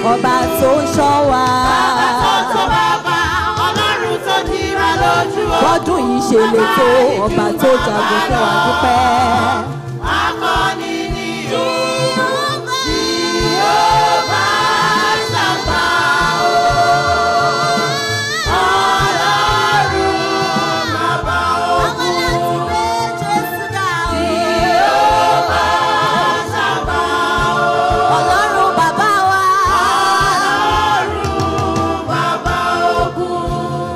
ọba tó ń ṣọ́ wa. Bàbá tó tó bàbá, Ọlọ́run tó dira lójú o. bọ́dún yìí ṣe lè tó ọba tó jagun fún wa dúpẹ́. Akọni ni o. Jèhófà ṣàgbà o. Ọlọ́run bàbá ogun. Jèhófà ṣàgbà o. ọlọ́run bàbá wa. Ọlọ́run bàbá ogun.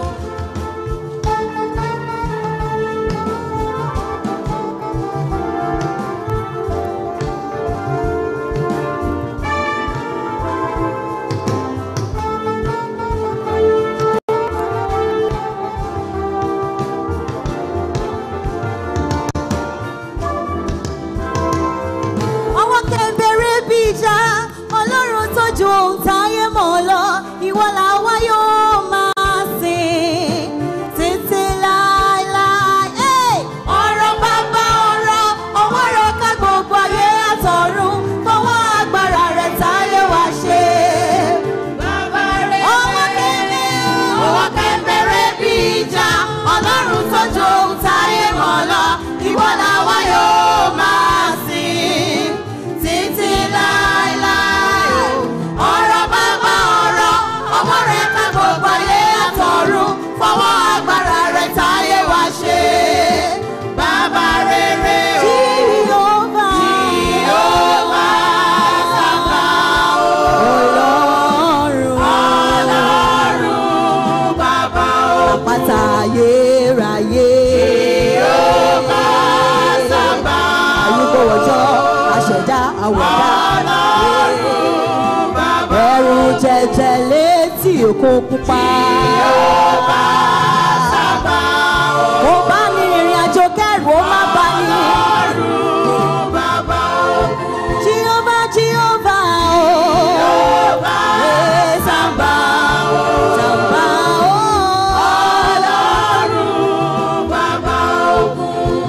ọwọ́ kẹ́ńbẹ̀rẹ̀ bí ìjà ọlọ́run tó ju ohun táyé mọ̀ lọ ìwọ làwa yóò máa sìn títí láéláé. Hey! ọ̀rọ̀ bàbá ọ̀rọ̀ ọwọ́ rẹ̀ ká gbogbo ayé àtọ̀run fọwọ́ agbára rẹ̀ táyé wá ṣe. Bàbá rere. ọwọ́ kẹ́ńbẹ̀rẹ̀ Ọwọ́ kẹ́ńbẹ̀rẹ̀ bí ìjà, Ọlọ́run tó ju ohun táyé mọ̀ lọ, ìwọ làwa yóò máa sìn títí láéláé. Ọ̀rọ̀ bàbá ọ̀rọ̀, ọwọ́ rẹ̀ ká gbogbo ayé àtọ̀run, fọwọ́ agbára rẹ̀ táyé wá ṣe. Bàbá rere o, Jehovah. Jèhófà sábà o. Ọlọ́run. Ọlọ́run bàbá o. àpáta ayérayé. Jèhófà sábà o. àyùkò wọ̀jọ́ àṣẹ̀dá àwẹ̀dá. Ọlọ́run bàbá ẹ̀rù jẹjẹ létí òkun pupa. Jèhófà sábà o. ó bá ní ìrìn àjò kẹrù ó má bá ní. Ọlọ́run bàbá o. Jehovah Jehovah o. Jèhófà Ee, sábà o. Sàmbá o. Ọlọ́run bàbá ogun.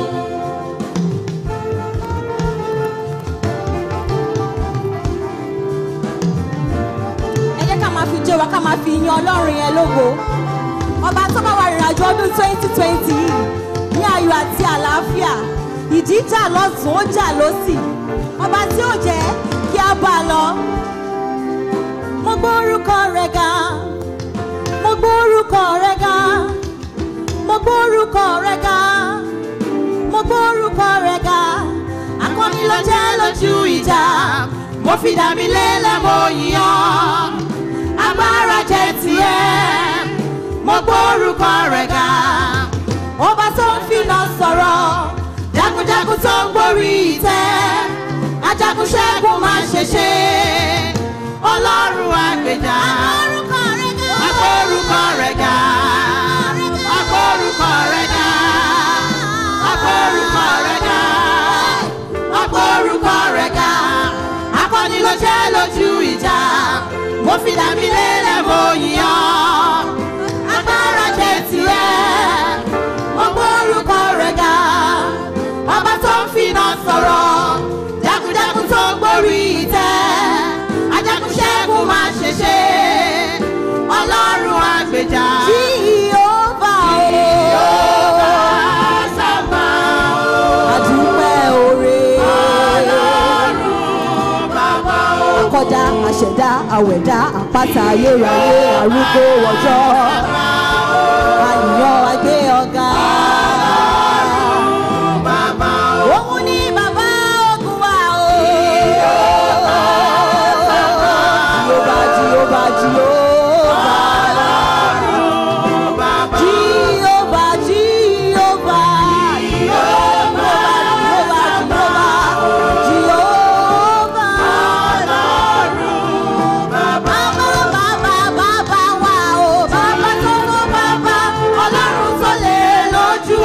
ẹ jẹ́ ká máa fi jó wa ká máa fi yan ọlọ́run yẹn lógo ọba tó bá wa rìnrìn àjò ọdún twenty twenty yìí ní ayọ̀ àti àlàáfíà ìjì jà lọ́tún ó jà lọ́sì ọba tí ó jẹ́ kí a bá a lọ. mo gbórúkọ rẹ̀ ga mo gbórúkọ rẹ̀ ga mo gbórúkọ rẹ̀ ga mo gbórúkọ rẹ̀ ga akọni ló jẹ́ lójú ìjà mo fi dà mí lélẹ̀ mo yàn agbára jẹ́ tiẹ̀ mo gbórúkọ rẹ̀ ga ọba tó ń finá sọ̀rọ̀ jagunjagun tó ń gborí ìtẹ́ ajagun ṣẹ́gun máa ṣe ṣe ọlọ́run àgbèjà agbórúkọ rẹ̀ ga agbórúkọ rẹ̀ ga agbórúkọ rẹ̀ ga agbórúkọ rẹ̀ ga akọni ló jẹ́ lójú ìjà mo fi dà mí lélẹ̀ mo yàn agbára jẹ́ tirẹ̀ mo gbórúkọ rẹ̀ ga ọba tó ń finá sọ̀rọ̀ jagunjagun tó ń gborí ìtẹ́ ajagun ṣẹ́gun máa ṣe ṣe ọlọ́run àgbèjà Jehovah o. Jèhófà sábà o. àdúpẹ́ oore. Ọlọ́run bàbá o. akọ́dá àṣẹ̀dá àwẹ̀dá àpáta ayérayé arúgbó ọjọ́ àyàn agbé ọ̀gá. Bàbá o. òun ni bàbá ogun wa o. Jèhófà Jèhófà Jèhófà. Bàbá Jèhófà Jèhófà. Jèhófà Jèhófà Jèhófà. bàbá Bàbá bàbá bàbá wa o. Bàbá tó tó bàbá. Ọlọ́run tó lè lójú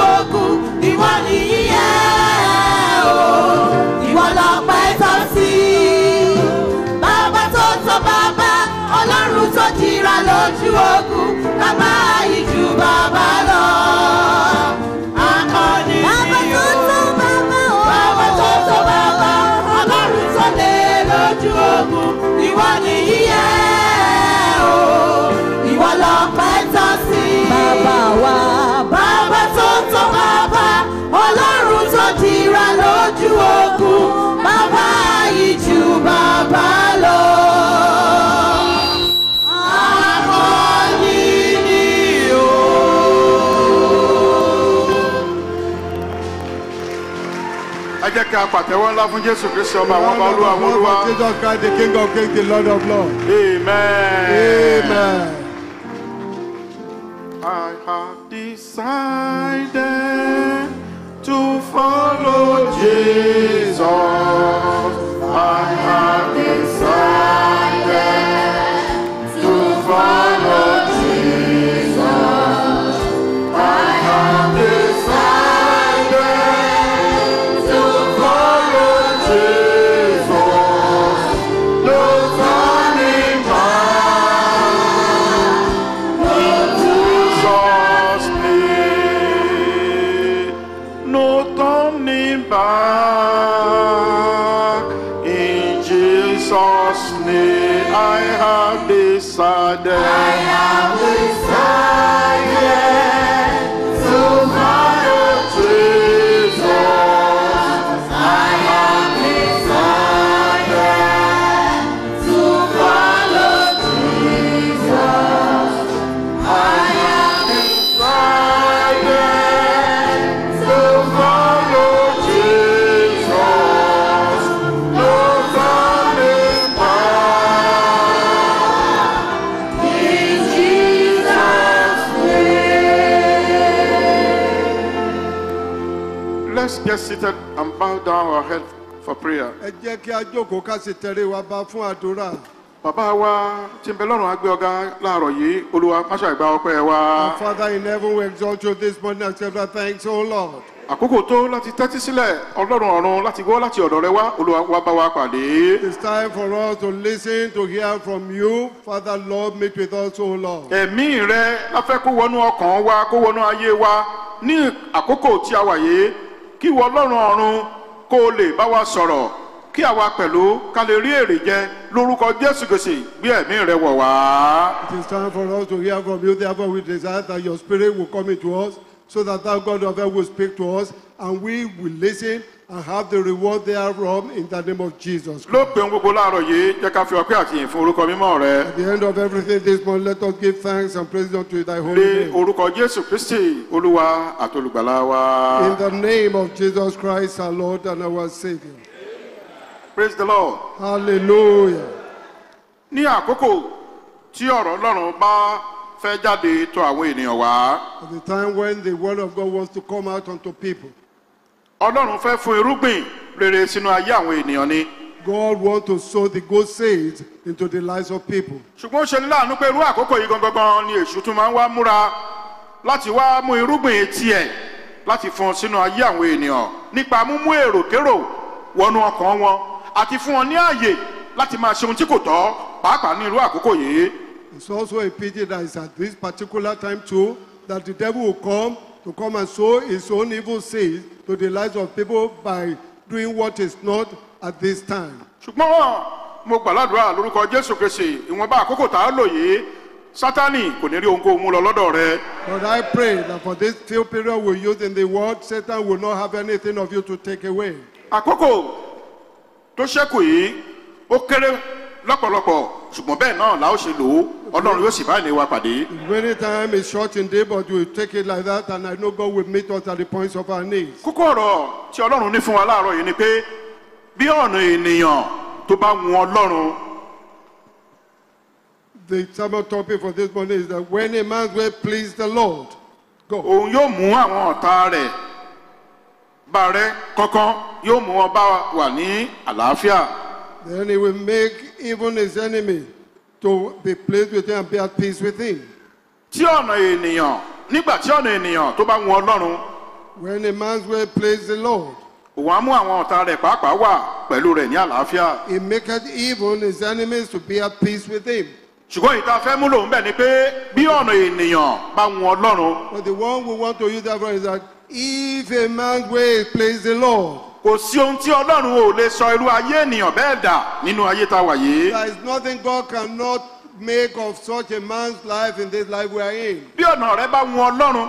jẹ́ kí a pàtẹ́wọ́ ńlá fún jésù kristi ọba àwọn Round ọba of olúwa àwọn applause olúwa for Jesus Christ, the King of Kings, the Lord of Lords. amen. Amen. I have decided to follow Jesus. I have decided to follow Jesus. I have decided to follow Jesus. No turning back. Jesus' name. No turning back. In Jesus' name, I have decided. I have decided to follow Jesus. I have decided to follow Jesus. I have decided to follow Jesus. No turning back. In Jesus' name. Let's get seated and bow down our head for prayer. Ẹ jẹ́ kí a jókòó ká sì tẹrí wa bá fún àdúrà. Bàbá wa tí ń bẹ lọ́rùn á gbé ọ̀gá láàárọ̀ yìí, Olúwa máṣá ìgbà ọpẹ́ wa. Our Father in heaven, we exalt you this morning and accept our thanks, O Lord. àkókò tó láti tẹ́tí sílẹ̀ ọlọ́run ọ̀run láti gbọ́ láti ọ̀dọ̀ rẹ wá olúwa wá bá wa pàdé. It's time for us to listen, to hear from you. Father, Lord, meet with us, O Lord. ẹ̀mí rẹ láfẹ́ kó wọnú ọkàn wa kó wọnú ayé wa ní àkókò tí a wà yìí kí wọ ọlọ́run ọ̀run kó o lè bá wa sọ̀rọ̀ kí àwa pẹ̀lú ká lè rí èrè jẹ lórúkọ jésù gbèsè gbé ẹ̀mí rẹ wọ̀ wá. It is time for us to hear from you. Therefore, we desire that your spirit will come into us so that thou, God of heaven, will speak to us and we will listen and have the reward thereof in the name of Jesus. lópin ohun gbogbo láàárọ̀ yìí jẹ́ ká fi ọpẹ́ àti ìyìn fún orúkọ mímọ́ rẹ. At the end of everything this morning, let us give thanks and praise unto thy holy lé name. orúkọ jésù kristi olúwa àtolùgbàlà wa. In the name of Jesus Christ, our Lord and our Savior. praise the lord. Hallelujah. ní àkókò tí ọ̀rọ̀ ọlọ́run bá fẹ́ jáde tó àwọn ènìyàn wá At the time when the word of God wants to come out unto people, ọlọ́run fẹ́ fún irúgbìn rere sínú ayé àwọn ènìyàn ni God wants to sow the good seeds into the lives of people. ṣùgbọ́n ó ṣe ní láàánú pé irú àkókò yìí gangan ni èṣù tún máa ń wá múra láti wá mú irúgbìn tiẹ̀ láti fún sínú ayé àwọn ènìyàn nípa múmú èròkérò wọnú ọkàn wọn àti fún wọn ní ààyè láti máa ṣe ohun tí kò tọ́ pàápàá ní irú àkókò yìí It's also a pity that it's at this particular time too that the devil will come to come and sow his own evil seeds to the lives of people by doing what is not at this time. ṣùgbọ́n mo gbàládùra lórúkọ jésù kristi ìwọ̀nba àkókò tá a lò yìí sátani kò ní rí ohunkóhun mú lọ lọ́dọ̀ rẹ But I pray that for this few period we use in the world, Satan will not have anything of you to take away. àkókò tó ṣẹ́kù yìí ó kéré lọ́pọ̀lọpọ̀ ṣùgbọ́n bẹ́ẹ̀ náà la ó ṣe lò ó ọlọ́run yóò sì bá ìní wa pàdé. The remaining time is short in day, but we take it like that, and I know God will meet us at the points of our needs. kókó ọ̀rọ̀ tí ọlọ́run ní fún wa láàárọ̀ yìí ni pé bí ọ̀nà ènìyàn tó bá wù ọlọ́run The sermon topic for this morning is that when a man's way please the Lord, go. òun yóò mú àwọn ọ̀tá rẹ̀ bá rẹ kankan yóò mú wọn bá wà ní àlàáfíà. Then he will make even his enemy to be pleased with him and be at peace with him. tí ọ̀nà ènìyàn nígbà tí ọ̀nà ènìyàn tó bá wù ọlọ́run When a man's way please the Lord, òun á mú àwọn ọ̀tá rẹ̀ pàápàá wà pẹ̀lú rẹ̀ ní àlàáfíà. he maketh even his enemies to be at peace with him. ṣùgbọ́n ìta fẹ́ múlò ń bẹ̀ ni pé bí ọ̀nà ènìyàn bá wù ọlọ́run But the one we want to use that for is that if a man's way please the Lord, kò sí ohun tí ọlọ́run ò lè sọ irú ayé ènìyàn bẹ́ẹ̀ dà nínú ayé tá a wà yìí. there is nothing God cannot make of such a man's life in this life we are in. bí ọ̀nà rẹ bá wù ọlọ́run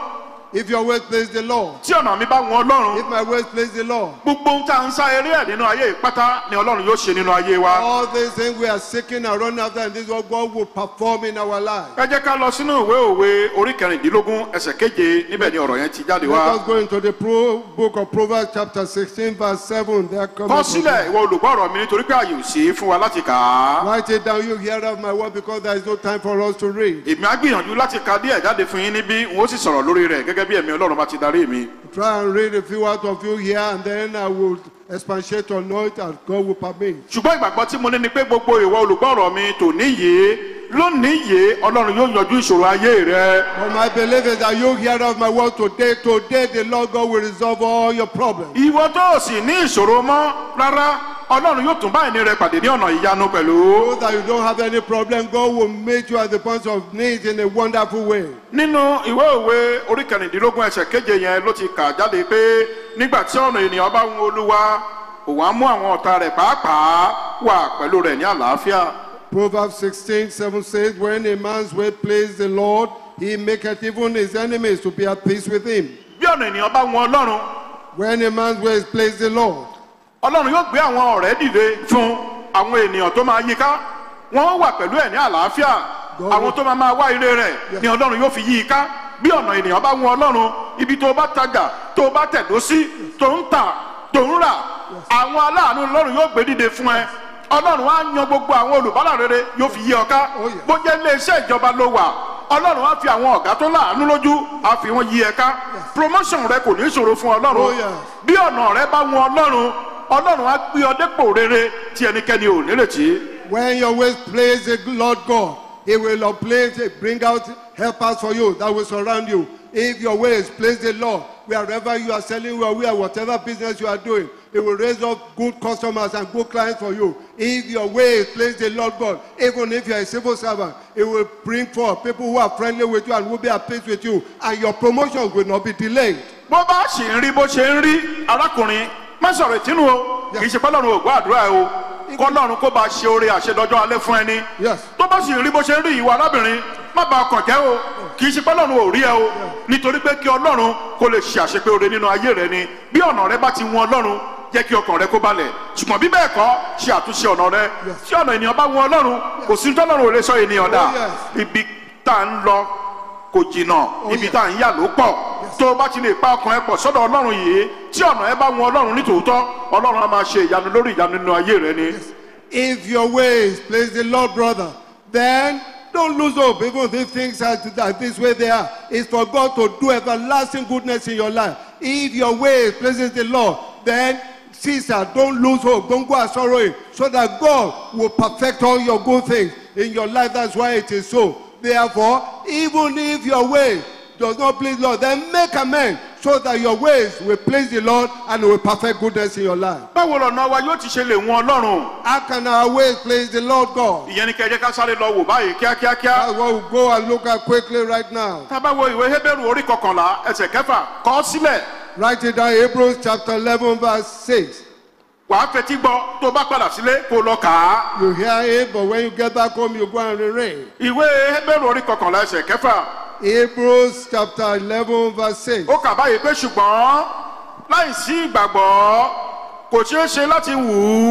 If your ways please the Lord, tí ọ̀nà mi bá wọn ọlọ́run if my ways please the Lord, gbogbo ohun tá à ń sá eré ẹ̀ nínú ayé ìpátá ni ọlọ́run yóò ṣe nínú ayé wa. all these things we are seeking and running after, and this is what God will perform in our lives. ẹ jẹ́ ká lọ sínú ìwé òwe orí kẹrìndínlógún ẹsẹ̀ keje níbẹ̀ ni ọ̀rọ̀ yẹn ti jáde Let wá. us go into the pro- book of Proverbs, chapter 16, verse 7. There comes kọ sílẹ̀ ìwọ olùgbọ́ ọ̀rọ̀ mi nítorí pé àyè ò sí fún wa láti kà á. Write it down, you hear of my word, because there is no time for us to read. èmi á gbìyànjú láti ka díẹ̀ jáde fún yín níbí n ó sì sọ̀rọ̀ lórí rẹ̀ gẹ́gẹ́ bí ẹ̀mí ọlọ́run bá ti darí mi. Try and read a few out of you here, and then I will expatiate on it as God will permit. ṣùgbọ́n ìgbàgbọ́ tí mo ní ni pé gbogbo ìwọ olùgbọ́ ọ̀rọ̀ mi tòní yìí lónìí yìí ọlọ́run yóò yanjú ìṣòro ayé rẹ. But my belief is that you hear of my word today. Today, the Lord God will resolve all your problems. ìwọ tó o sì ní ìṣòro mọ́ rárá ọlọ́run yóò tún bá ìní rẹ pàdé ní ọ̀nà ìyanu pẹ̀lú. So that you don't have any problem, God will meet you at the point of need in a wonderful way. nínú ìwé òwe orí kẹrìndínlógún ẹsẹ̀ keje yẹn ló ti kà jáde pé nígbà tí ọ̀nà ènìyàn bá ń olúwa òun á mú àwọn ọ̀tá rẹ̀ pàápàá wà pẹ̀lú rẹ̀ ní àlàáfíà. Proverbs 16, 7 says, When a man's way please the Lord, he maketh even his enemies to be at peace with him. bí ọ̀nà ènìyàn bá wọn ọlọ́run When a man's ways please the Lord, ọlọ́run yóò gbé àwọn ọ̀rẹ́ dìde fún àwọn ènìyàn tó máa yíká wọ́n wà pẹ̀lú ẹ̀ ní àlàáfíà àwọn tó máa máa wá ire rẹ̀ ni ọlọ́run yóò fi yí i ká bí ọ̀nà ènìyàn bá wọn ọlọ́run ibi tó bá tajà tó bá tẹ̀dó sí tó ń tà tó ń rà àwọn aláàánú ọlọ́run yóò gbé dìde fún ẹ ọlọ́run á yan gbogbo àwọn olùbárà rere yóò fi yí ọ ká Oh, yeah. bó jẹ́ ilé iṣẹ́ ìjọba ló wà ọlọ́run á fi àwọn ọ̀gá tó láàánú lójú á fi wọ́n yí ẹ ká promotion rẹ kò ní ìṣòro fún Oh, ọlọ́run yes. bí ọ̀nà rẹ bá wọn ọlọ́run ọlọ́run á gbé ọ dépò rere tí ẹnikẹ́ni ò nírètí. when your ways please the Lord God, he will uplift, bring out helpers for you that will surround you. If your ways please the Lord, wherever you are selling your way, whatever business you are doing, he will raise up good customers and good clients for you. If your ways please the Lord God, even if you are a civil servant, it will bring forth people who are friendly with you and will be at peace with you, and your promotion will not be delayed. bó bá sì ń rí bó ṣe ń rí arákùnrin má sọ̀rọ̀ ìtínú o kì í ṣe pọ́lọ́run ò gbọ́ àdúrà ẹ o kọ́lọ́run kó bá ṣe oore àṣedọ́jọ́ alẹ́ fún ẹni Yes. tó bá sì ń rí bó ṣe ń rí ìwà arábìnrin má ba ọkàn jẹ́ o kì í ṣe pọ́lọ́run ò rí ẹ o nítorí pé kí ọlọ́run kó lè ṣe àṣepé oore nínú ayé rẹ ni bí ọ̀nà rẹ bá ti wọn ọlọ́run jẹ́ kí ọkàn rẹ kó balẹ̀ ṣùgbọ́n bí bẹ́ẹ̀ kọ́ ṣe àtúnṣe ọ̀nà rẹ tí ọ̀nà ènìyàn bá wọn ọlọ́run kò sí tọ́lọ́run ò lè sọ ènìyàn dà Oh, yes. ibi tá à ń lọ kò jìnnà ibi tá à ń yà ló pọ̀ tó o bá ti lè pa ọkàn ẹ pọ̀ sọ́dọ̀ ọlọ́run yìí tí ọ̀nà ẹ bá wọn ọlọ́run ní tòótọ́ ọlọ́run á máa ṣe ìyanu lórí ìyanu nínú ayé rẹ ni. If your ways please the Lord, brother, then don't lose hope. Even if things are that this way they are, it's for God to do everlasting goodness in your life. If your ways pleases the Lord, then sister, don't lose hope. Don't go and sorrowing, so that God will perfect all your good things in your life. That's why it is so. Therefore, even if your way does not please Lord, then make amends so that your ways will please the Lord and will perfect goodness in your life. báwo lọ̀nà wa yóò ti ṣe lè wọn ọlọ́run How can our ways please the Lord God? ìyẹn ni kẹjẹ ká sáré lọ wò báyìí kíákíákíá. That's what we'll go and look at quickly right now. tá a bá wo ìwé hébérù orí kọkànlá ẹsẹ̀ kẹfà kọ́ sílẹ̀ Write it down, Hebrews chapter 11, verse 6. wàá fetí gbọ́ tó bá padà sílé kó lọ kà á. You hear it, but when you get back home, you go and reread. ìwé hébérù orí kọkànlá ẹsẹ̀ kẹfà Hebrews chapter 11, verse 6. ó kà báyìí pé ṣùgbọ́n láì sí ìgbàgbọ́ kò ṣeé ṣe láti wù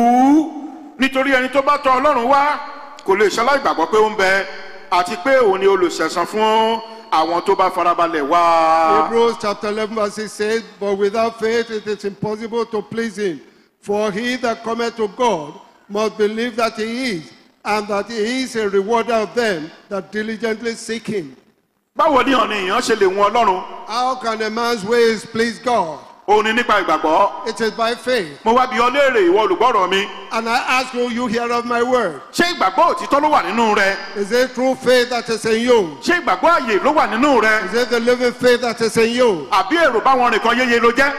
ú nítorí ẹni tó bá tọ ọlọ́run wá kò lè ṣaláì gbàgbọ́ pé ó ń bẹ àti pé òun ni olùṣẹ̀san fún àwọn tó bá farabalẹ̀ wá. Hebrews chapter 11, verse 6 says, But without faith it is impossible to please him. For he that cometh to God must believe that he is, and that he is a rewarder of them that diligently seek him. báwo ni ọ̀nà èèyàn ṣe lè wọn ọlọ́run How can a man's ways please God? òun ni nípa ìgbàgbọ́ It is by faith. mo wá bi ọ léèrè ìwọ olùgbọ́rọ̀ mi And I ask you, you hear of my word. ṣé ìgbàgbọ́ òtítọ́ ló wà nínú rẹ Is it true faith that is in you? ṣé ìgbàgbọ́ àyè ló wà nínú rẹ Is it the living faith that is in you? àbí èrò báwọn nìkan yéye ló jẹ́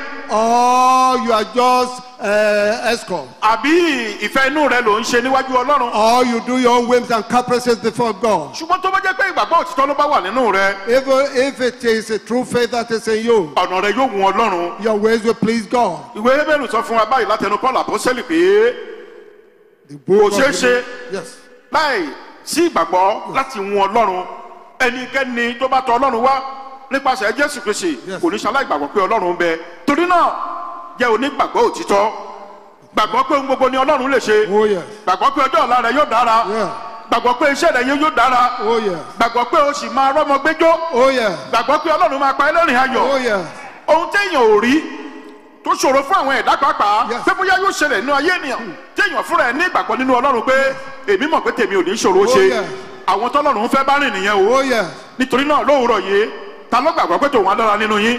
Or you are just uh, escort? àbí ìfẹ́ inú rẹ ló ń ṣe níwájú ọlọ́run Or you do your own whims and caprices before God? ṣùgbọ́n tó bá jẹ́ pé ìgbàgbọ́ òtítọ́ ló bá wà nínú rẹ Even if it is a true faith that is in you, ọ̀nà rẹ yóò wù ọlọ́run your ways will please God. ìwé hébérù sọ fún wa báyìí látẹnu paul àpọ́sẹ́lì pé The book Kò ṣeé of ṣe. yes. láì sí ìgbàgbọ́ láti wù ọlọ́run ẹnikẹ́ni tó bá tọ ọlọ́run wá nípasẹ̀ jésù kristi Yes. kò ní ṣaláì gbàgbọ́ pé ọlọ́run ń bẹ torí náà jẹ́ onígbàgbọ́ òtítọ́ gbàgbọ́ pé ohun gbogbo ni ọlọ́run lè ṣe Oh, yes. gbàgbọ́ pé ọjọ́ ọ̀la rẹ yóò dára Yeah. gbàgbọ́ pé iṣẹ́ rẹ yóò dára Oh, yes. gbàgbọ́ pé o sì máa rọ́mọ gbẹ́jọ́ Oh, yes. gbàgbọ́ pé ọlọ́run máa pa ẹlẹ́rìn ayọ̀ Oh, yes. ohun téèyàn ò rí tó ṣòro fún àwọn ẹ̀dá pàápàá Yes. pé bóyá yóò ṣẹlẹ̀ nínú ayé ènìyàn téèyàn fúnra ẹ̀ ní ìgbàgbọ́ nínú ọlọ́run pé èmi mọ̀ pé tèmi ò ní ṣòro ṣe yes. àwọn tọ́lọ́run fẹ́ bá rìn nìyẹn o Oh, yes. nítorí náà lówùrọ̀ yìí ta ló gbàgbọ́ pé tòun á dára nínú yín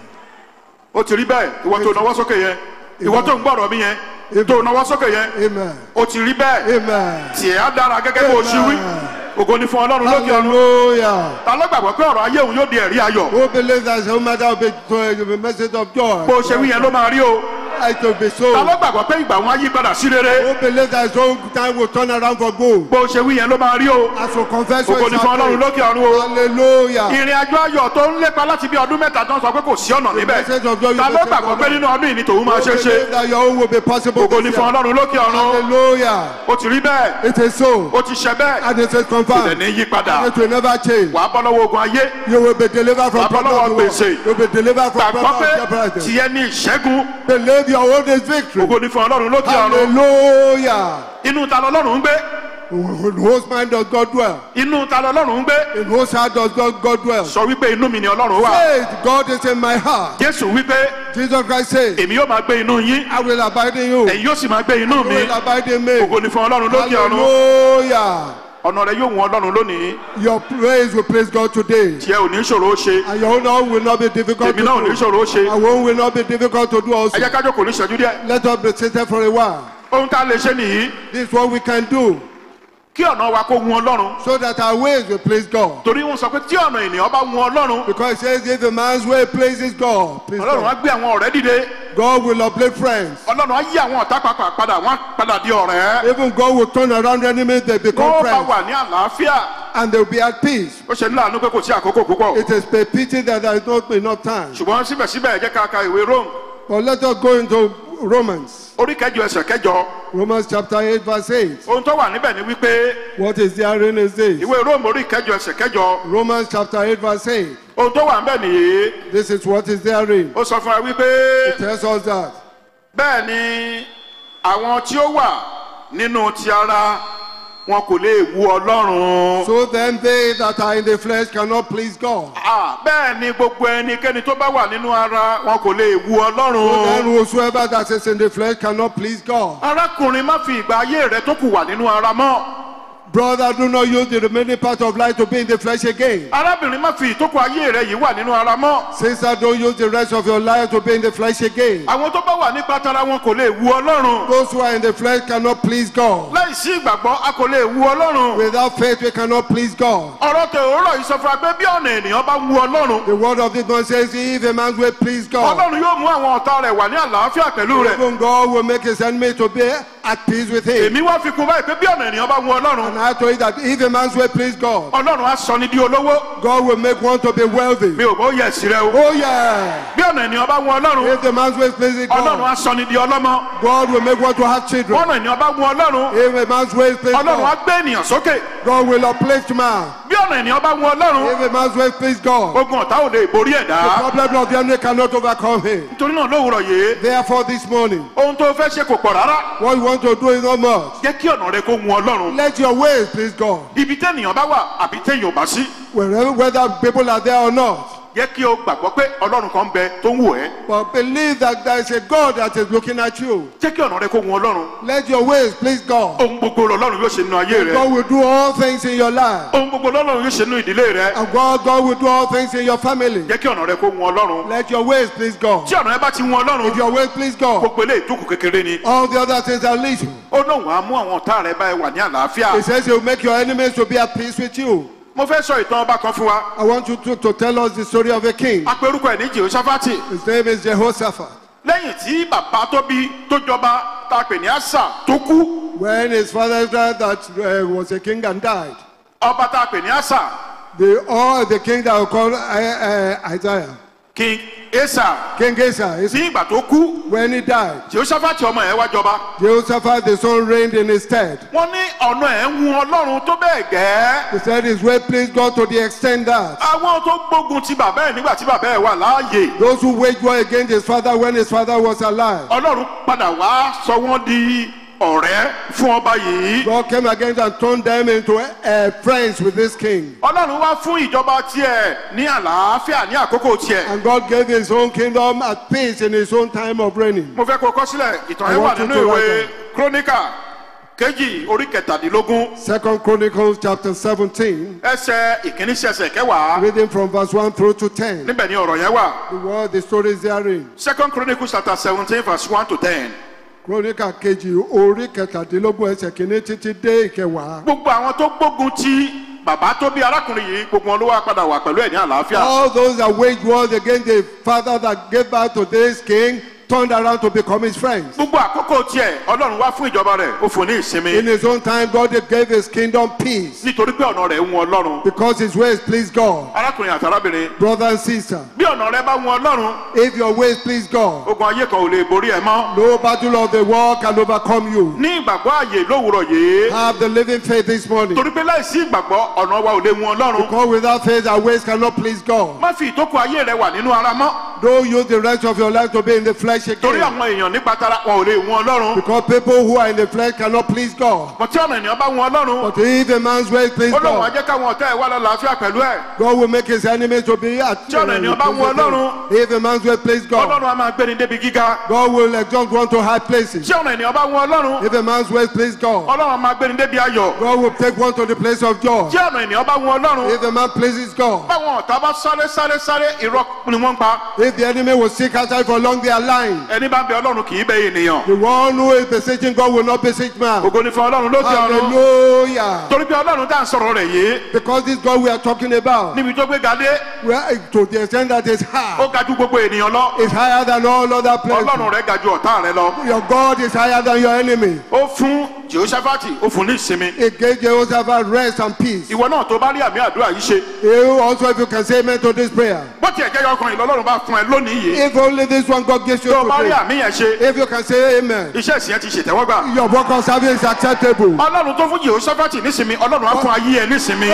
ó ti rí bẹ́ẹ̀ ìwọ tó nawọ́ sókè yẹn ìwọ tó ń gbọ́rọ̀ mi yẹn tó nawọ́ sókè yẹn Amen. ó ti rí bẹ́ẹ̀ Amen. tiẹ̀ á dára gẹ́gẹ́ bó o ṣe wí ògo ni fún ọlọ́run lókè ọ̀run Hallelujah. ta ló gbàgbọ́ pé ọ̀rọ̀ ayé òun yóò di ẹ̀rí ayọ̀ Who believes that no matter be to the message of joy, bó o ṣe wí yẹn ló máa rí o it will be so. ta ló gbàgbọ́ pé ìgbà wọn á yí padà sí rere Who believes that his own time will turn around for good? bó o ṣe wí yẹn ló máa rí o As for confess ògo your ni fún ọlọ́run lókè ọ̀run o Hallelujah. ìrìn àjò ayọ̀ tó ń lépa láti bí ọdún mẹ́ta tó ń sọ pé kò sí ọ̀nà níbẹ̀ message of joy you ta ló message gbàgbọ́ of pé joy. nínú ọdún yìí ni tòun máa Who ṣe é ṣe believes that your own will be possible ògo ni this fún year? ọlọ́run lókè ọ̀run Hallelujah. ó ti rí bẹ́ẹ̀ It is so. ó ti ṣe bẹ́ẹ̀ And it is kò dẹ̀ confirmed. ní yí padà It will never change. wàá bọ́ lọ́wọ́ ogun ayé You will be delivered from Wàá bọ́ lọ́wọ́ problem of the gbèsè. world. You will be delivered from gbàgbọ́ problem pé of jeopardy. tiẹ̀ ní ìṣẹ́gun Believe your own is victory. ògo ni fún ọlọ́run lókè ọ̀run Hallelujah. inú ta lọ́lọ́run ń gbé In whose mind does God dwell? inú ta lọ́lọ́run ń gbé In whose heart does God, God dwell? sọ wípé inú mi ni ọlọ́run wà Faith, God is in my heart. jésù wípé Jesus Christ says, èmi yóò máa gbé inú yín I will abide in you. ẹ̀yin yóò sì máa gbé inú You mi will abide in me. ògo ni fún ọlọ́run lókè ọ̀run Hallelujah. ọ̀nà rẹ yóò wọ́n ọlọ́run lónìí Your praise will praise God today. tiẹ̀ ò ní ṣòro ó ṣe And your own will not be difficult to èmi náà ò ní do. ṣòro ó ṣe Our own will not be difficult to do ẹ also. jẹ́ ká jókòó ní ìṣẹ́jú díẹ̀ Let us be seated for a while. ohun tá a lè ṣe nìyí This is what we can do kí ọ̀nà wa kó wun ọlọ́run so that our ways will please God. torí wọn sọ pé tí ọ̀nà ènìyàn bá wun ọlọ́run Because it says if a man's way pleases God, please ọlọ́run á God, gbé àwọn ọ̀rẹ́ dìde God will uplift friends. ọlọ́run á yí àwọn ọ̀tá pàpà padà wọ́n á padà di ọ̀rẹ́ Even God will turn around enemies, they become wọ́n bá friends. wà ní àlàáfíà And they will be at peace. ó ṣe ní láàánú pé kò sí àkókò púpọ̀ It is a pity that there is not enough time. ṣùgbọ́n síbẹ̀síbẹ̀ ẹ jẹ́ ká ka ìwé rome But let us go into Romans. orí kẹjọ ẹsẹ̀ kẹjọ Romans chapter 8, verse 8. ohun tó wà níbẹ̀ ni wípé What is therein is this? ìwé rome orí kẹjọ ẹsẹ̀ kẹjọ Romans chapter 8, verse 8. ohun tó wà níbẹ̀ nìyí This is what is therein. ó sọ fún wa wípé It tells us that. bẹ́ẹ̀ ni àwọn tí ó wà nínú ti ara wọn kò lè wu ọlọ́run. So then they that are in the flesh cannot please God. Ah, bẹ́ẹ̀ ni gbogbo ẹnikẹ́ni tó bá wà nínú ara wọn kò lè wu So then ọlọ́run. whosoever that is in the flesh cannot please God. arákùnrin má fi ìgbà ayé rẹ tó kù wà nínú ara mọ́. Brother, do not use the remaining part of life to be in the flesh again. arábìnrin má fi ìtókù ayé rẹ yìí wà nínú ara mọ́. Sister, don't use the rest of your life to be in the flesh again. àwọn tó bá wà nípa tara wọn kò lè wu ọlọ́run. Those who are in the flesh cannot please God. láì sí ìgbàgbọ́ a kò lè wu ọlọ́run. Without faith, we cannot please God. ọ̀rọ̀ tẹ òwúrọ̀ yìí sọ fún wa pé bí ọ̀nà ènìyàn bá wu ọlọ́run. The word of this one says, if a man's way please God, ọlọ́run yóò mú àwọn ọ̀tá rẹ̀ wà ní àlàáfíà pẹ̀lú rẹ̀. even God will make his enemy to be at peace with him. èmi wá fi kún báyìí pé bí ọ̀nà ènìyàn bá wu ọlọ́run. And I told you that if a man's way please God, ọlọ́run á sọ ní di olówó. God will make one to be wealthy. mi ò bó yẹ sí rẹ o. Oh yeah. bí ọ̀nà ènìyàn bá wu ọlọ́run. If the man's way pleases ọlọ́run God, á sọ ní di ọlọ́mọ. God will make one to have children. bọ́nà ènìyàn bá wu ọlọ́run. If a man's way pleases ọlọ́run á God, gbé ènìyàn sókè. God will uplift man. bí ọ̀nà ènìyàn bá wu ọlọ́run. If a man's way pleases God, ogun ọ̀tá ò lè borí the ẹ̀dá. problem of the enemy cannot overcome him. nítorí náà lówùrọ̀ yìí Therefore, this morning, ohun tó fẹ́ ṣe kò pọ̀ rárá. what you want to do is not much. jẹ́ kí ọ̀nà rẹ kó wu ọlọ́run. Let your ways please God. ibi tẹ́nìyàn bá wà àbí téèyàn ò bá sí. Wherever, whether people are there or not. jẹ́ kí o gbàgbọ́ pé ọlọ́run kan ń bẹ tó ń wò ẹ́. But believe that there is a God that is looking at you. jẹ́ kí ọ̀nà rẹ kó wu ọlọ́run. Let your ways please God. ohun gbogbo lọ́lọ́run yóò ṣe nínú ayé rẹ. God will do all things in your life. ohun gbogbo lọ́lọ́run yóò ṣe nínú ìdílé rẹ. And God, God will do all things in your family. jẹ́ kí ọ̀nà rẹ kó wu ọlọ́run. Let your ways please God. tí ọ̀nà rẹ bá ti wu ọlọ́run If your ways please God, gbogbo eléyìí tó kù kékeré ni. all the other things are little. ó náà wàá mú àwọn ọ̀tá rẹ báyìí wà ní àlàáfíà. He says he will make your enemies to be at peace with you. mo fẹ́ sọ ìtàn ọba kan fún wa. I want you to, to tell us the story of a king. a pe orúkọ ẹ̀ ní jehoshaphat. His name is Jehoshaphat. lẹ́yìn tí bàbá tó bí tó jọba tá a pè ní asa tó kú When his father died, that uh, was a king and died. ọba tá a pè ní asa The, all the king that we call uh, uh, Isaiah, king esa King Asa, is- ní ìgbà tó kú when he died, jehoshaphat ọmọ ẹ̀ wá jọba Jehoshaphat the son reigned in his stead. wọ́n ní ọ̀nà ẹ̀ ń wun ọlọ́run tó bẹ́ẹ̀ gẹ́ He said his way pleased God to the extent that àwọn tó gbógun ti bàbá ẹ̀ nígbà tí bàbá ẹ̀ wà láàyè those who waged war against his father when his father was alive, ọlọ́run padà wá sọ wọ́n di ọ̀rẹ́ fún ọba yìí God came against and turned them into uh, friends with this king. ọlọ́run wá fún ìjọba tiẹ̀ ní àlàáfíà ní àkókò tiẹ̀ And God gave his own kingdom at peace in his own time of reigning. mo fẹ́ kó kọ sílẹ̀ ìtàn I yẹn wà want you nínú to ìwé write kíróníkà kejì orí kẹtàdínlógún Second Chronicles chapter 17, ẹsẹ̀ ìkíní sí ẹsẹ̀ kẹwàá reading from verse 1 through to 10. níbẹ̀ ni ọ̀rọ̀ yẹn wà The word, the story is therein. second chronicles chapter seventeen verse one to ten. Chronicles kejì orí kẹtàdínlógún ẹsẹ̀ kìíní títí dé ìkẹwàá. gbogbo àwọn tó gbógun ti bàbá tó bí arákùnrin yìí gbogbo wọn ló wá padà wà pẹ̀lú ẹ̀ ní àlàáfíà. All those that waged war against the father that gave birth to this king turned around to become his friends. gbogbo àkókò tiẹ̀ ọlọ́run wá fún ìjọba rẹ̀ ó fún ní In ìsinmi his own time, God gave his kingdom peace nítorí pé ọ̀nà rẹ̀ ń wọn ọlọ́run. because his ways please God. arákùnrin àti arábìnrin Brother and sister, bí ọ̀nà rẹ̀ bá wọn ọlọ́run if your ways please God, ogun ayé kan ò lè borí ẹ mọ́. no battle of the world can overcome you. ní ìgbàgbọ́ àyè lówùrọ̀ yìí Have the living faith this morning. torí pé láìsí ìgbàgbọ́ ọ̀nà wa ò lè wọn ọlọ́run. Because without faith, our ways cannot please God. má fi ìtókù ayé rẹ wà nínú ara mọ́ Don't use the rest of your life to be in the flesh torí again. àwọn èèyàn nípa tara wọn ò lè wọn ọlọ́run. Because people who are in the flesh cannot please God. mọ̀ tí ọ̀nà ènìyàn bá wọn ọlọ́run But if a man's ways please ó lóun á God, jẹ́ káwọn ọ̀tá ẹ̀ wá lálàáfíà pẹ̀lú ẹ̀. God will make his enemies to be at Tí ọ̀nà ènìyàn bá wọn Ọlọ́run. If a man's way please God, ọlọ́run á máa gbéni débi gíga. God will exalt one to high places. tí ọ̀nà ènìyàn bá wọn ọlọ́run If a man's ways please God, ọlọ́run á máa gbéni débi ayọ̀. God will take one to the place of joy. tí ọ̀nà ènìyàn bá wọn ọlọ́run If a man pleases God, báwọn ọ̀tá bá sáré sáré sáré irọ́ ni wọ́n ń pa. if the enemy will seek outside for long their line, ẹni bá ń bẹ ọlọ́run kì í bẹ ènìyàn. the one who is beseeching God will not beseech man. ògo ni fún ọlọ́run lókè ọ̀run. Hallelujah. torí pé ọlọ́run tá à ń sọ̀rọ̀ rẹ̀ yìí Because this God we are talking about, níbi tó gbé ga dé we are, to the extent that is ó high, ga ju gbogbo ènìyàn lọ. is higher than all other ọlọ́run places. rẹ̀ ga ju ọ̀tá rẹ̀ lọ. Your God is higher than your enemy. ó fún jehoshaphat ó fún ní ìsinmi. It gave Jehoshaphat rest and peace. ìwọ náà tó bá rí àmì àdúrà yìí ṣe. You also, if you can say amen to this prayer, bó tiẹ̀ jẹ́ ọkùnrin lọ́lọ́run bá fún ẹ lónìí yìí. if only this one God gives you tó o bá rí today, àmì yẹn ṣe if you can say amen, iṣẹ́ ìsìn yẹn ti ṣètẹ́wọ́gbà. your work of service is acceptable. ọlọ́run tó fún jehoshaphat nísinmi ọlọ́run á fún ayé ẹ nísinmi.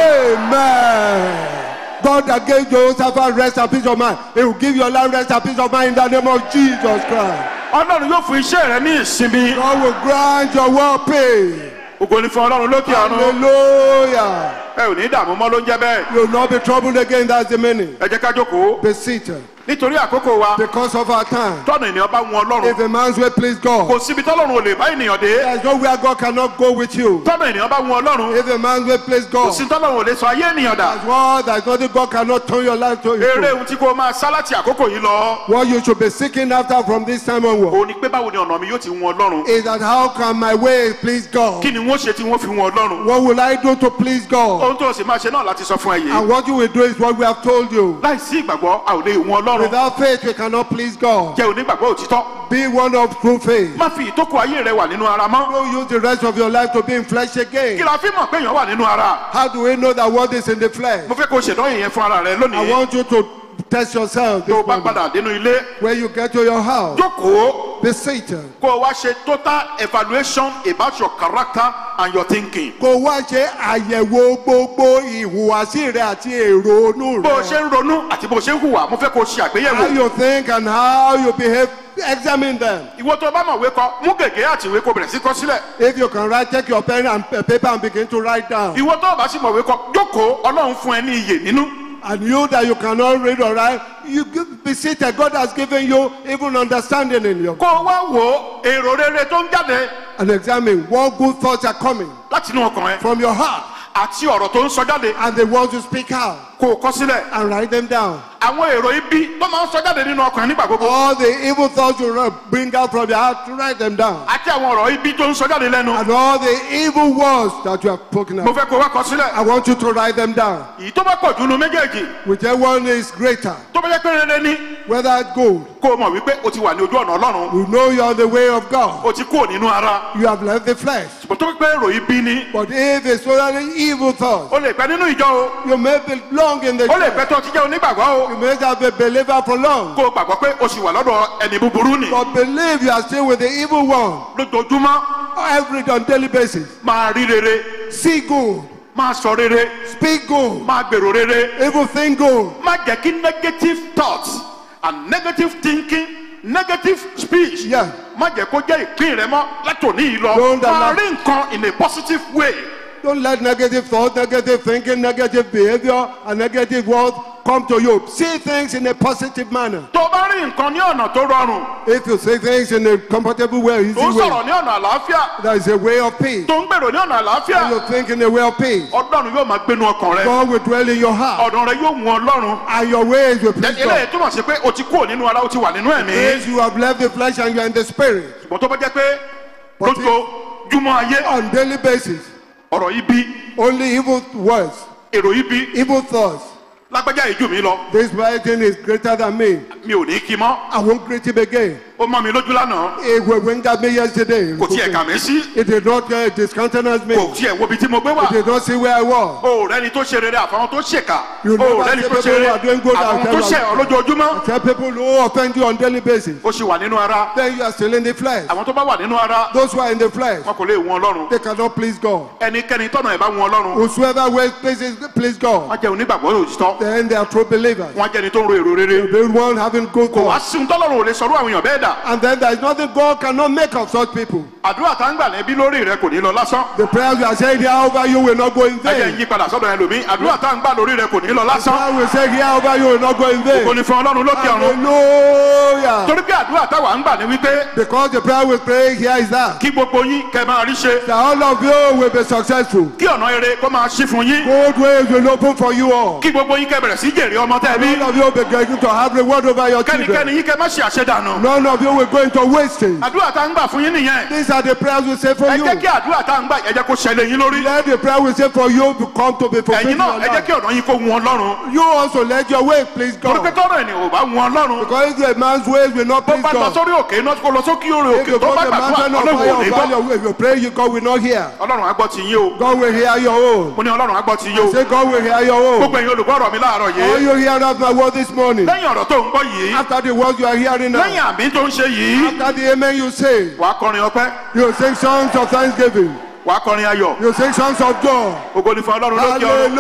Amen. God that gave Jehoshaphat rest and peace of mind, He will give your life rest and peace of mind in the name of Jesus Christ. ọlọ́run yóò fún iṣẹ́ rẹ ní ìsinmi. God will grant your well pay. ògo ni fún ọlọ́run lókè ọ̀run. Hallelujah. ẹ ò ní dààmú mọ́ ló ń jẹ́ bẹ́ẹ̀. You will not be troubled again, that's the meaning. ẹ jẹ́ ká jókòó. Be seated. nítorí àkókò wa Because of our time. tọ́nà ènìyàn bá wọn If ọlọ́run. a man's way please kò God, síbi tọ́lọ́run ò lè bá ènìyàn dé. there is nowhere God cannot go with you. tọ́nà ènìyàn bá wọn ọlọ́run. If a man's way please kò God, sí tọ́lọ́run ò lè sọ ayé ènìyàn dà. as well, there is nothing God cannot turn your life to. eré into. ohun tí kò máa sá láti àkókò yìí lọ. What you should be seeking after from this time onward òun ni pé báwo ni ọ̀nà mi yóò ti wọn ọlọ́run. is that how can my way please God? kí ni wọ́n ṣe tí wọ́n fi wọn ọlọ́run. What will I do to please God? ohun tó o sì máa ṣe náà láti sọ fún ẹ yìí. And what you will do is what we have told you. láì sí ìgbàgbọ́ a ò lè wọn ọlọ́run. Without faith, we cannot please God. jẹ́ onígbàgbọ́ òtítọ́. Be one of true faith. má fi ìtókò ayé rẹ wà nínú ara mọ́. Don't use the rest of your life to be in flesh kí again. la fi mọ̀ pé èèyàn wà nínú ara. How do we know that what is in the flesh? mo fẹ́ kó o ṣèdánwò yẹn fún ara rẹ I lónìí. want you to test yourself tó this o bá morning. padà dénú ilé. When you get to your house, jókòó be seated. kó o wá ṣe total evaluation about your character and your thinking. Kò wá ṣe àyẹ̀wò gbogbo ìhùwàsí rẹ àti èrò inú bó o rẹ. ṣe ń ronú àti bó o ṣe ń hùwà mo fẹ́ kó o ṣe How àgbéyẹ̀wò. you think and how you behave, examine them. ìwọ tó o bá mọ̀ wé kọ mú gègé àti ìwé kó o bẹ̀rẹ̀ sí kọ sílẹ̀. If you can write, take your pen and uh, paper and begin to write down. ìwọ tó o bá sì mọ̀ wé kọ jókòó ọlọ́run fún ẹ ní iyè nínú. And you that you cannot read or write, you give- be seated. God has given you even understanding in your. kó o wá wo èrò rere tó ń jáde And examine what good thoughts are coming láti inú ọkàn ẹ from your heart àti ọ̀rọ̀ tó ń sọ jáde and the ones you speak out kó o kọ sílẹ̀. and write them down. àwọn èrò ibi tó máa ń sọ jáde nínú ọkàn ẹ nígbà gbogbo All the evil thoughts you ri- bring out from your heart, write them down. àti àwọn ọ̀rọ̀ ibi tó ń sọ jáde lẹ́nu. And all the evil words that you have spoken mo out, fẹ́ kó o wá kọ sílẹ̀. I want you to write them down. èyí tó bá pọ̀ jù nu méjèèjì Whichever one is greater, tó bá jẹ́ pé rere ní whether good, kó o mọ̀ wípé o ti wà ní ojú ọ̀nà ọlọ́run you know you're on the way of God. o ti kúrò nínú ara You have left the flesh. ṣùgbọ́n tó bá pé èrò ibi ni But if it's only evil thoughts, o lè pẹ́ nínú ìjọ o you may belong long in the ó lè church. pẹ́ tó ti jẹ́ onígbàgbọ́ o You may have been a believer for long. kó o gbàgbọ́ pé o sì wà lọ́dọ̀ ẹni búburú nì But believe you are still with the evil one lójoojúmọ́ every on daily basis. máa rí rere See good, máa sọ rere speak good, máa gbèrò rere evil think good. má jẹ́ kí negative thoughts and negative thinking negative speech Yeah. má jẹ́ kó jẹ́ ìpín rẹ mọ́ látòní yìí lọ Don't máa allow- rí nǹkan in a positive way Don't let negative thoughts, negative thinking, negative behavior, and negative words come to you. See things in a positive manner. tó o bá rí nǹkan ní ọ̀nà tó rọrùn If you see things in a comfortable way, easy tó ń sọ̀rọ̀ way, ní ọ̀nà àlàáfíà there is a way of peace. tó ń gbèrò ní ọ̀nà àlàáfíà And you think in a way of peace. ọlọ́run yóò máa gbénu ọkàn rẹ God will dwell in your heart, ọ̀dọ̀ rẹ yóò mú ọlọ́run and your ways will please eléyìí God. túmọ̀ sí pé o ti kúrò nínú ara o ti wà nínú ẹ̀mí If you have left the flesh and you are in the spirit, ṣùgbọ́n tó bá jẹ́ pé But lójoojúmọ́ ayé on daily basis, ọ̀rọ̀ ibi only evil words, èrò ibi evil thoughts. lágbájá ìjú mi lọ This writing is greater than me. mi ò ní kí mọ́ I won't greet him again. ó mọ́ mi lójú lánàá It will wing at me yesterday. kò tiẹ̀ kà mí sí It did not uh, discountenance me. kò tiẹ̀ wo ibi tí mo gbé wà It did not see where I was. o ò rẹ́ni tó ṣe rere àfàwọn tó ṣèkà You o ò never rẹ́ni say tó ṣe people rere who are doing good and àfàwọn tó tell ṣẹ̀ us- ọ́ lójoojúmọ́ Tell people who offend you on daily basis. ó sì wà nínú ara Then you are still in the flesh. àwọn tó bá wà nínú ara Those who are in the flesh, wọn kò lè wọn ọlọ́run they cannot please God. ẹnikẹ́ni tọ́nà ẹ̀ bá wọn ọlọ́run Whosoever will pleases please God, wọ́n jẹ́ onígbàgbọ́ òtítọ́ then they are true believers. wọ́n jẹ́ ẹni tó ń ro èrò rere The one having good kò wá thoughts. sí ohun tọ́lọ́run ò lè sọ̀rọ̀ àwọn èèyàn bẹ́ẹ̀ dà And then there is nothing God cannot make of such people. àdúrà tá ń gbà lẹ́bí lórí rẹ kò ní lọ lásán The prayers you are saying here over you will not go in ẹ jẹ́ ń vain. yí padà sọ́dọ̀ ẹlòmíì àdúrà tá ń gbà lórí rẹ kò ní lọ lásán I will say here over you will not go in kò vain. ní fún ọlọ́run lókè ọ̀run Hallelujah. torí pé àdúrà táwa ń gbà ní wípé Because the prayer we pray here is that, kí gbogbo yín kẹ́ máa rí ṣe that all of you will be successful. kí ọ̀nà eré kó máa ṣí fún yín Good ways will open for you all. kí gbogbo yín kẹ́ bẹ̀rẹ̀ sí jèrè ọmọ tẹ́ ẹ bí None of you will be going to have reward over your kẹ́nikẹ́ni children. yín kẹ́ má ṣe àṣedànù None of you will go into wasting. àdúrà tá ń gbà fún yín nìyẹn These are the prayers we say for ẹ you. jẹ́ kí àdúrà tá ń gbà ẹ jẹ́ kó ṣẹlẹ̀ yín lórí Let the prayer we say for you to come to be fulfilled ẹ̀yin in náà your ẹ jẹ́ life. kí ọ̀nà yín kó wọn ọlọ́run You also let your way please torí pé God. tọ́rọ̀ ènìyàn ò bá wọn ọlọ́run Because if a man's ways will not tó please bá lọ God, sórí òkè iná kó lọ sókè orí if òkè you tó go bá to the gbàdúrà mountain of ọlọ́run ò fire ní or gbọ́ valley, if you pray, you God will not hear. ọlọ́run á gbọ́ ti yín o God will hear your own. mo ní ọlọ́run á gbọ́ ti yín o Say God will hear your own. gbogbo ẹ̀yin olùgbọ́ ọ̀rọ̀ mi láàárọ̀ All yìí you hear of my word this morning, lẹ́yìn ọ̀rọ̀ tó ń gbọ́ yìí after the words you are hearing lẹ́yìn now, àmì tó ń ṣe yìí after the amen you say, wàá kọrin ọpẹ́ you sing songs of thanksgiving, wàá kọrin ayọ̀ you sing songs of joy. ògo ni fún ọlọ́run lókè ọ̀run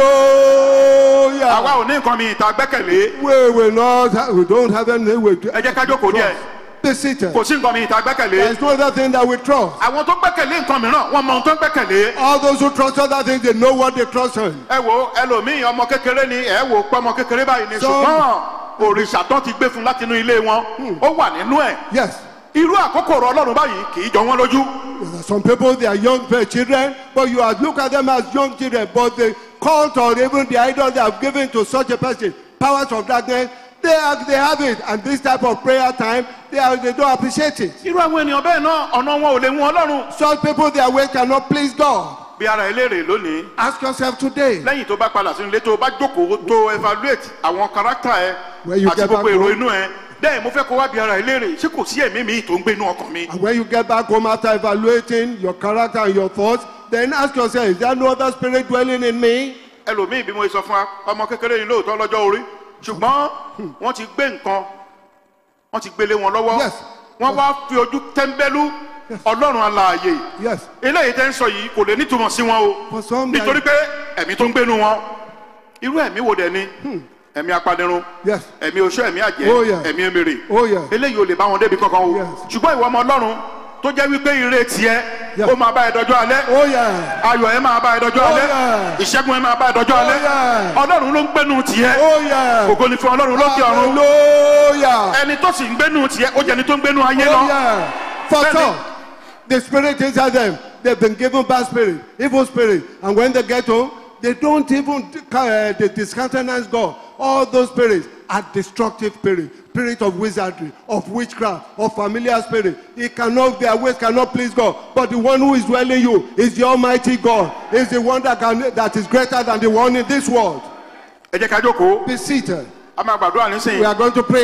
àwa Hallelujah. ò ní nǹkan mi ìta gbẹ́kẹ̀lé We will not, ha- we don't have any way to ẹ jẹ́ ká jókòó díẹ̀ be seated. kò sí nǹkan mi ìta gbẹ́kẹ̀lé There is no other thing that we trust. àwọn tó gbẹ́kẹ̀lé nǹkan mìíràn wọ́n mọ ohun tó ń gbẹ́kẹ̀lé All those who trust other things, they know what they trust in. ẹ wo ẹlòmíì ọmọ kékeré ni ẹ wò pé ọmọ kékeré báyìí ni Some- ṣùgbọ́n òrìṣà tán ti gbé fún láti inú ilé wọn ó wà nínú ẹ̀ Yes. irú àkókò ọ̀rọ̀ ọlọ́run báyìí kì í jọ wọ́n lójú There are some people, they are young uh, children, but you are, look at them as young children, but the cult or even the idol they have given to such a person, powers of darkness, they, are, they have it. And this type of prayer time, they, are, they don't appreciate it. irú àwọn ènìyàn bẹ́ẹ̀ náà ọ̀nà wọn ò lè mú ọlọ́run Such people, their way cannot please God. bí ara ẹlẹ́rìí lónìí Ask yourself today. lẹ́yìn tó bá padà sínú ilé tó bá jókòó tó evaluate àwọn kárátà ẹ When you àti get gbogbo back èrò home- inú ẹ bẹ́ẹ̀ mo fẹ́ kó wá bí ara ẹlẹ́rìí ṣé kò sí ẹ̀mí mi tó ń gbé inú ọkàn mi And when you get back home after evaluating your character and your thoughts, then ask yourself, is there no other spirit dwelling in me? ẹlòmíì bí mo sọ fún wa ọmọ kékeré ni lóòótọ́ lọ́jọ́ orí ṣùgbọ́n wọ́n ti gbé nǹkan wọ́n ti gbélé wọn lọ́wọ́ Yes. wọ́n wá fi ojú tẹ́ńbẹ́lú ọlọ́run alààyè Yes. eléyìí tẹ́ ń sọ yìí kò lè nítumọ̀ sí wọn o For some, nítorí pé ẹ̀mí tó ń gbénu wọn irú ẹ̀mí wo dẹ̀ ni ẹ̀mí apanirun Yes. ẹ̀mí oṣó ẹ̀mí àjẹ́ Oh, yeah. ẹ̀mí emèrè Oh, yeah. eléyìí ò lè bá wọn débi kankan o Yes. ṣùgbọ́n ìwọ ọmọ ọlọ́run tó jẹ́ wípé ire tiẹ̀ Yeah. ó máa bá ẹ dọjọ́ alẹ́ Oh, yeah. ayọ̀ ẹ máa bá ẹ dọjọ́ Oh, alẹ́ yeah. ìṣẹ́gun ẹ máa bá ẹ dọjọ́ alẹ́ yeah. ọlọ́run ló ń gbénu tiẹ̀ Oh, yeah. ògo ni fún ọlọ́run lókè ọ̀run Hallelujah. ẹni tó sì ń gbénu tiẹ̀ ó jẹ́ ẹni tó ń gbénu ayé Oh, lọ yeah. For Then some, the spirit inside them, they've been given bad spirit, evil spirit. And when they get home, they don't even uh, they discountenance God. All those spirits are destructive spirits. Spirit of wizardry, of witchcraft, of familiar spirit. It cannot, their ways cannot please God. But the one who is dwelling you is the Almighty God. Is the one that can that is greater than the one in this world. ẹ jẹ́ ká jókòó Be seated. a máa gbàdúrà nísìnyí We are going to pray now.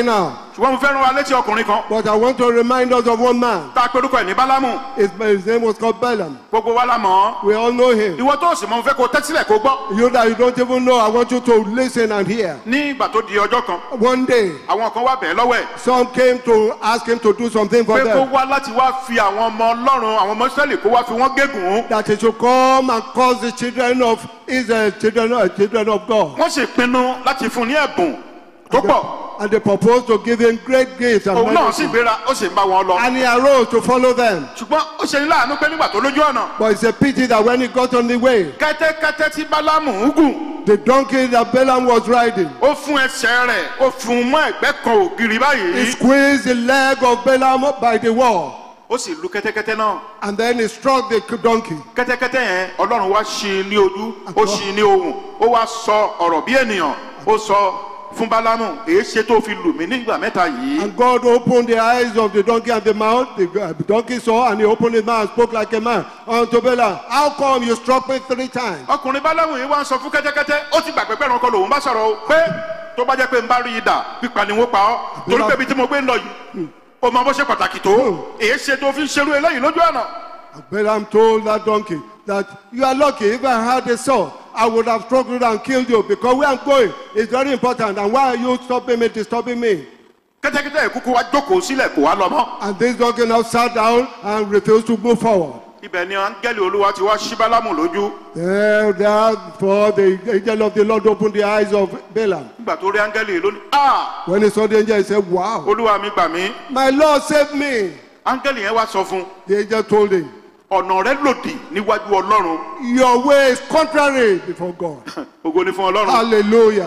ṣùgbọ́n mo fẹ́ rán wa létí ọkùnrin kan But I want to remind us of one man. tá a pe orúkọ ẹ̀ ní bálámù His, his name was called Balaam. gbogbo wa la mọ̀ ọ́ We all know him. ìwọ tó sì mọ mo fẹ́ kó tẹ́tílẹ̀ kó gbọ́ You that you don't even know, I want you to listen and hear. ní ìgbà tó di ọjọ́ kan One day, àwọn kan wá bẹ̀ẹ́ lọ́wọ́ ẹ̀ some came to ask him to do something for pé kó them. wá láti wá fi àwọn ọmọ ọlọ́run àwọn ọmọ israẹli kó wá fi wọ́n gégùn That he should come and cause the children of Israel, children, uh, children of God. wọ́n sì pinnu láti fún un ní ẹ̀bùn tó pọ̀ And they proposed to give him great gifts and òun náà sì benefits. gbéra ó sì ń bá wọn lọ And he arose to follow them. ṣùgbọ́n ó ṣe ní láàánú pé nígbà tó lójú ọ̀nà But it's a pity that when he got on the way, kẹ́tẹ́kẹ́tẹ́ tí bálámù ń gùn the donkey that Balaam was riding, ó fún ẹsẹ̀ rẹ̀ ó fún un mọ́ ẹ̀gbẹ́ kan ògiri he báyìí squeezed the leg of Balaam by the wall. ó sì lu kẹ́tẹ́kẹ́tẹ́ náà And then he struck the donkey. kẹ́tẹ́kẹ́tẹ́ yẹn ọlọ́run wá ṣí i ní ojú ó ṣí i ní ohùn ó wá sọ ọ̀rọ̀ bí ènìyàn ó sọ fún bálámù èé ṣe tó fi lù mí nígbà mẹ́ta yìí And God opened the eyes of the donkey and the mouth. The uh, donkey saw and he opened his mouth and spoke like a man unto Balaam. How come you struck me three times? ọkùnrin bálámù yìí wá ń sọ fún kẹ́tẹ́kẹ́tẹ́ ó ti gbàgbé pẹ̀rọ ọkọ lòun bá sọ̀rọ̀ o pé tó bá jẹ́ pé n bá rí idà pípa ni wọ́n pa ọ́ torí pé ibi tí mo gbé ń lọ yìí ó mọ bó ṣe pàtàkì tó èé ṣe tó fi ń ṣerú eléyìí lójú ọ̀nà And Balaam told that donkey that you are lucky. If I had a sword, I would have struck you and killed you because where I'm going is very important. And why are you stopping me, disturbing me? kẹ́tẹ́kẹ́tẹ́ yìí kúkú wá jókòó sílẹ̀ kó wá lọ mọ́ And this donkey now sat down and refused to move forward. ibẹ̀ ni áńgẹ́lì olúwa ti wá ṣí bálámù lójú There, therefore, the angel of the Lord opened the eyes of Balaam. nígbà tó rí áńgẹ́lì yìí lónìí ah When he saw the angel, he said, Wow, olúwa mi gbà mí my Lord, save me. áńgẹ́lì yẹn wá sọ fún un The angel told him, ọ̀nà rẹ lòdì níwájú ọlọ́run Your way is contrary before God. ògo ni fún ọlọ́run Hallelujah.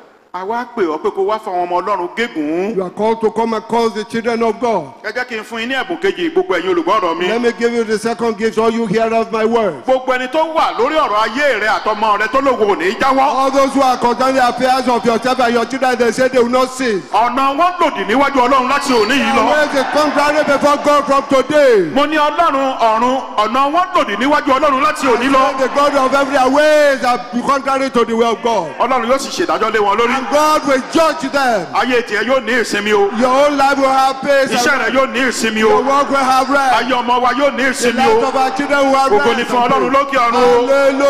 àwa pè ọ́ pé kó wá fún àwọn ọmọ ọlọ́run gégùn You are called to come and cause the children of God. ẹ jẹ́ kí n fún yín ní ẹ̀bùn kejì gbogbo ẹ̀yin olùgbọ́rọ̀ mi Let me give you the second gift, all you hear of my word. gbogbo ẹni tó wà lórí ọ̀rọ̀ ayé rẹ àtọmọ rẹ tó lòwò ò ní í jáwọ́ All those who are concerned the affairs of yourself and your children, they say they will not cease. ọ̀nà wọn lòdì níwájú ọlọ́run láti òní yìí Your lọ ways is contrary before God from today. mo ní ọlọ́run ọ̀run ọ̀nà wọn lòdì níwájú ọlọ́run láti òní lọ The God of every ways are contrary to the will of God. ọlọ́run yóò sì ṣèdájọ́ lé wọn lórí And God will judge them. ayé tiẹ̀ yóò ní ìsinmi o Your own life will have peace. iṣẹ́ And rẹ yóò ní ìsinmi your o work will have rest. ayé ọmọ wa yóò ní The ìsinmi life o of our children will have ògo rest. ni fún ọlọ́run lókè ọ̀run o.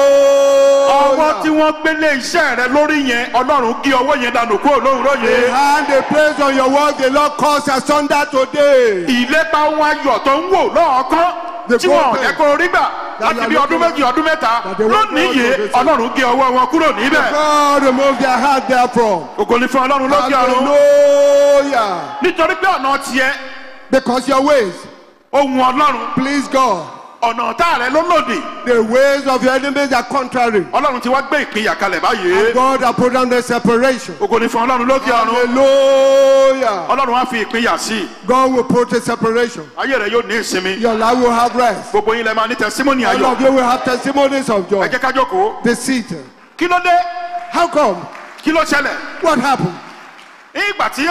ọwọ́ tí Hallelujah. wọ́n gbélé iṣẹ́ rẹ lórí yẹn ọlọ́run gé ọwọ́ yẹn dànù kúrò lóòrọ̀ The yẹn. hand they place on your work, the Lord calls asunder today. ìlépa ohun ayọ̀ tó ń wò lọ́ọ̀kan The tí wọn ò prophet jẹ́ kó rí gbà láti bí ọdún méjì ọdún mẹ́ta That they won't lónìí know yìí the reason. ọlọ́run gé ọwọ́ wọn kúrò níbẹ̀. God remove their hand therefrom. ògo ni fún ọlọ́run lókè ọ̀run Hallelujah. nítorí pé ọ̀nà tiẹ̀ Because your ways ohun ọlọ́run please God. ọ̀nà ọ̀tá rẹ ló lòdì The ways of your enemies are contrary. ọlọ́run ti wá gbé ìpínyà kalẹ̀ báyìí And God has put down the separation. ògo ni fún ọlọ́run lókè ọ̀run Hallelujah. ọlọ́run wá fi ìpínyà sí i God will put a separation. ayé rẹ yóò ní ìsinmi Your life will have rest. gbogbo yín lẹ máa ní tẹsímọ́nì All ayọ̀ of you will have testimonies of ẹ joy. jẹ́ ká jókòó Be seated. kí ló dé How come? kí ló ṣẹlẹ̀ What happened? nígbà tí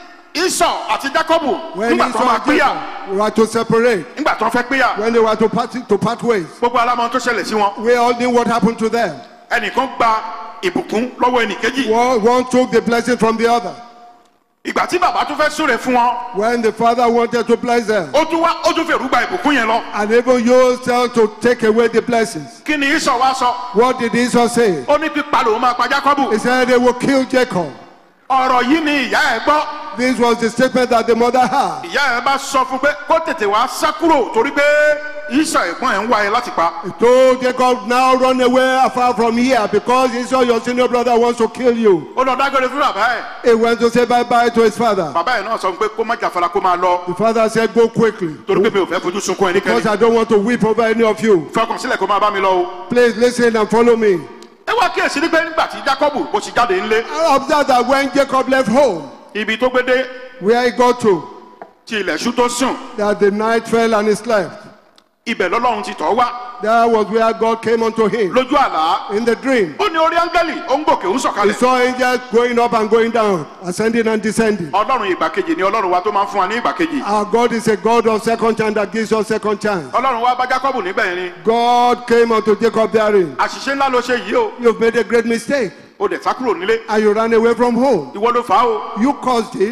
isọ àti jacobu When nígbà tó Esau máa and pínyà Jacob were to separate, nígbà tó fẹ́ pínyà when they were to part, to part ways, gbogbo alámọ tó ṣẹlẹ̀ sí wọn we all knew what happened to them. ẹnìkan gba ìbùkún lọ́wọ́ ẹnìkejì One, one took the blessing from the other. ìgbà tí bàbá tún fẹ́ súre fún wọn When the father wanted to bless them, ó tún wá ó tún fèrú gba ìbùkún yẹn lọ and even used them to take away the blessings. kí ni isọ wá sọ What did Esau say? ó ní pípa lòun máa pa jacobu He said they will kill Jacob. ọ̀rọ̀ yìí ni ìyá ẹ̀ gbọ́ This was the statement that the mother had. ìyá ẹ̀ bá sọ fún pé kó tètè wá sá kúrò torí pé isọ ẹ̀gbọ́n ẹ̀ ń wá ẹ láti pa He told Jacob, now run away afar from here because Esau, your senior brother, wants to kill you. ó lọ dágbére fún bàbá ẹ̀ He went to say bye-bye to his father. bàbá ẹ̀ náà sọ pé kó má jàfara kó máa lọ The father said, go quickly torí pé mi ò fẹ́ fojú sunkún ẹnikẹ́ni because I don't want to weep over any of you. fọkàn sílẹ̀ kó máa bá mi lọ o. Please listen and follow me. ẹ wá kíyèsí ní pé nígbà tí jacob bó ti jáde ńlé I observed that when Jacob left home, ibi tó gbé dé where he got to, tí ilẹ̀ ṣú tó sùn that the night fell and he slept. ibẹ̀ lọ́lọ́run ti tọ́ wá That was where God came unto him lójú àlá in the dream. ó ní orí áńgẹ́lì ó ń gòkè ń He sọ̀kalẹ̀ saw angels going up and going down, ascending and descending. ọlọ́run ìgbà kejì ni ọlọ́run wa tó máa ń fún wa ní ìgbà kejì Our God is a God of second chance that gives us second chance. ọlọ́run wa bá jacob níbẹ̀ yẹn ni God came unto Jacob therein. àṣìṣe ńlá ló ṣe yìí o You've made a great mistake ó dẹ̀ sá kúrò nílé and you ran away from home. ìwọ ló fà á o You caused it.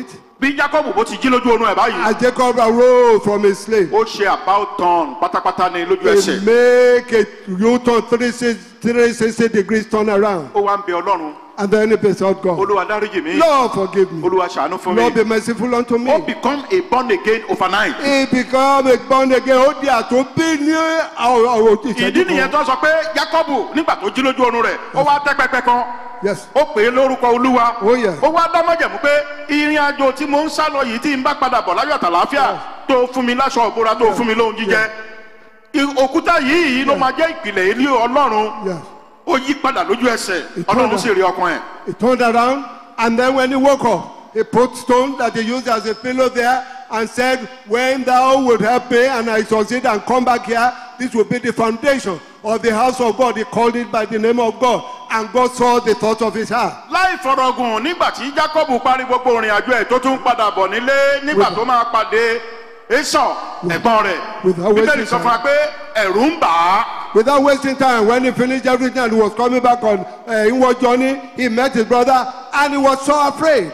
bí jacob bó ti jí lójú oorun ẹ̀ báyìí As Jacob arose from his sleep, ó ṣe about turn pátápátá ní lójú he ẹsẹ̀ make a U-turn 360 360 degrees turn around. ó wá ń bẹ ọlọ́run And then he besought God, olúwa dáríjì mi Lord, forgive me. olúwa ṣàánú fún mi Lord, be merciful unto ó me. become a born again overnight He become a born again. Ó di àtúnbí ní àwọn ìdí nìyẹn ìṣẹ́jú kan. tó sọ pé jacob nígbà tó jí lójú oorun rẹ̀ ó wá tẹ́ pẹpẹ kan Yes. ó pè é lórúkọ olúwa Oh, yeah. ó wá dámọ̀jẹ̀mú pé ìrìn àjò tí mo ń sá lọ yìí tí n bá padà bọ̀ láyọ̀ àtàláfíà tó fún mi láṣọ òbúra tó fún mi lóhun jíjẹ I- òkúta yìí ló máa jẹ́ ìpìlẹ̀ ilé ọlọ́run Yes. ó yí padà lójú ẹsẹ̀ Ìtọ́nà. ọlọ́run sì rí ọkàn ẹ̀ He turned around and then when he woke up, he put stone that he used as a pillow there and said, When thou would help me and I succeed and come back here, this will be the foundation of the house of God. He called it by the name of God. And God saw the thoughts of his heart. láì fọ̀rọ̀gùn nígbà tí jacob parí gbogbo ìrìn àjò ẹ̀ tó tún padà bọ̀ nílé nígbà tó máa pàdé esau ẹ̀gbọ́n rẹ̀ Without bíbélì wasting sọ fún wa pé ẹ̀rù ń bà á Without wasting time, when he finished everything and he was coming back on uh, inward journey, he met his brother and he was so afraid.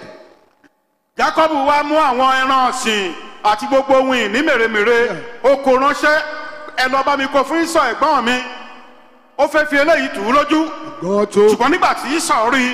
jacob wá mú àwọn ẹran ọ̀sìn àti gbogbo ohun ìní mèremère ó kó ránṣẹ́ ẹ lọ bá mi kó fún isọ ẹ̀gbọ́n mi ó fẹ́ fi eléyìí tù ú lójú God told ṣùgbọ́n nígbà tí isọ rí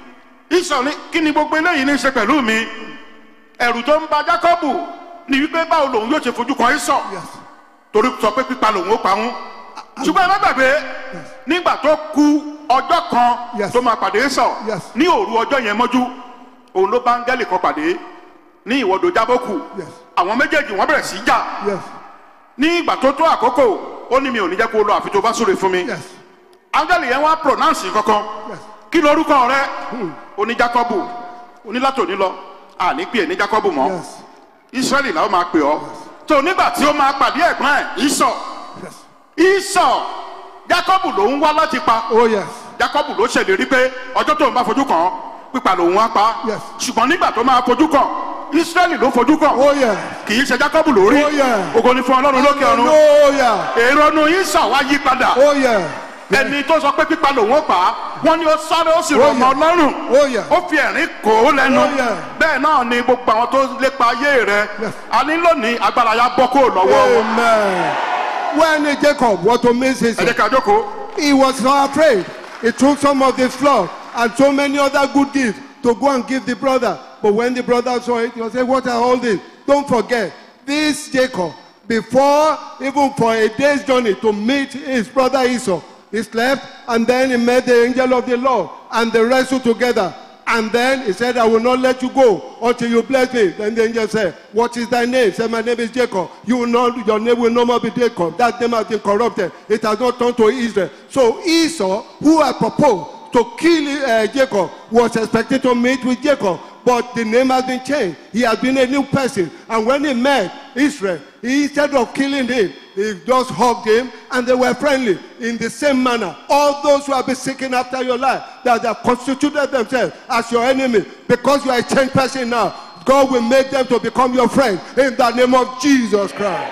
i isọ ní kí ni gbogbo eléyìí ní í ṣe pẹ̀lú mi ẹ̀rù tó ń ba jacob ni wípé báwo lòun yóò ṣe fojú kan isọ Yes. torí sọ pé pípa lòun ó pa wọn ṣùgbọ́n ẹ má gbàgbé nígbà tó ku ọjọ́ kan Yes. tó máa pàdé sọ Yes. ní òru ọjọ́ yẹn mọ́jú òun ló bá áńgẹ́lì kan pàdé ní ìwọ́dọ̀ jábọ́kù Yes. àwọn méjèèjì wọ́n bẹ̀rẹ̀ sí í jà Yes. ní ìgbà tó tó àkókò ó ní mi ò ní jẹ́ kó lọ àfi tó bá súre fún mi Yes. áńgẹ́lì yẹn wá pronounce kankan Yes. kí lorúkọ rẹ oní jákọ́bù onílàtòní lọ àní pè é ní jákọ́bù mọ́ Yes. israẹli làwọn máa pè ọ tó nígbà tí ó máa pàdé ẹ̀gbọ́n ẹ̀ ìsọ̀ Yes. ìsọ̀ jacob ló ń wá láti pa Oh, yes. jacob ló ṣèlérí pé ọjọ́ tó ń bá fojú kàn án pípa lòun á pa Yes. ṣùgbọ́n nígbà tó máa fojú kàn israẹli ló fojú kàn Oh, yes. kì í ṣe jacob lórí Oh, yeah. ògo ni fún ọlọ́run lókè ọ̀run Hallelujah. èrò nu ìsọ̀ wá yí padà Oh, yeah. ẹni tó sọ pé pípa lòun ó pa á wọn ni ó sáré ó sì Oh, rọ ọmọ yeah. ọlọ́run Oh, yeah. ó fi ẹ̀rín kò ó lẹ́nu Oh, yeah. bẹ́ẹ̀ náà ni gbogbo àwọn tó lépa ayé rẹ Yes. a ní lónìí agbára ya bọ́ kó lọ́wọ́ wọn. Amen. When Jacob was to miss his ẹ jẹ́ ká jókòó he was so afraid. He took some of the flour and so many other good gifts to go and give the brother. But when the brother saw it, he said, What are all this? Don't forget, this Jacob, before even for a day's journey to meet his brother Esau, he slept and then he met the angel of the Lord and they wrestled together. And then he said, I will not let you go until you bless me. Then the angel said, What is thy name? He said, My name is Jacob. You will not, your name will no more be Jacob. That name has been corrupted. It has not turned to Israel. So Esau, who had proposed to kill uh, Jacob, was expecting to meet with Jacob. But the name has been changed. He has been a new person. And when he met Israel, he, instead of killing him, he just hugged him and they were friendly in the same manner. All those who have been seeking after your life, that have constituted themselves as your enemy, because you are a changed person now, God will make them to become your friend in the name of Jesus Christ.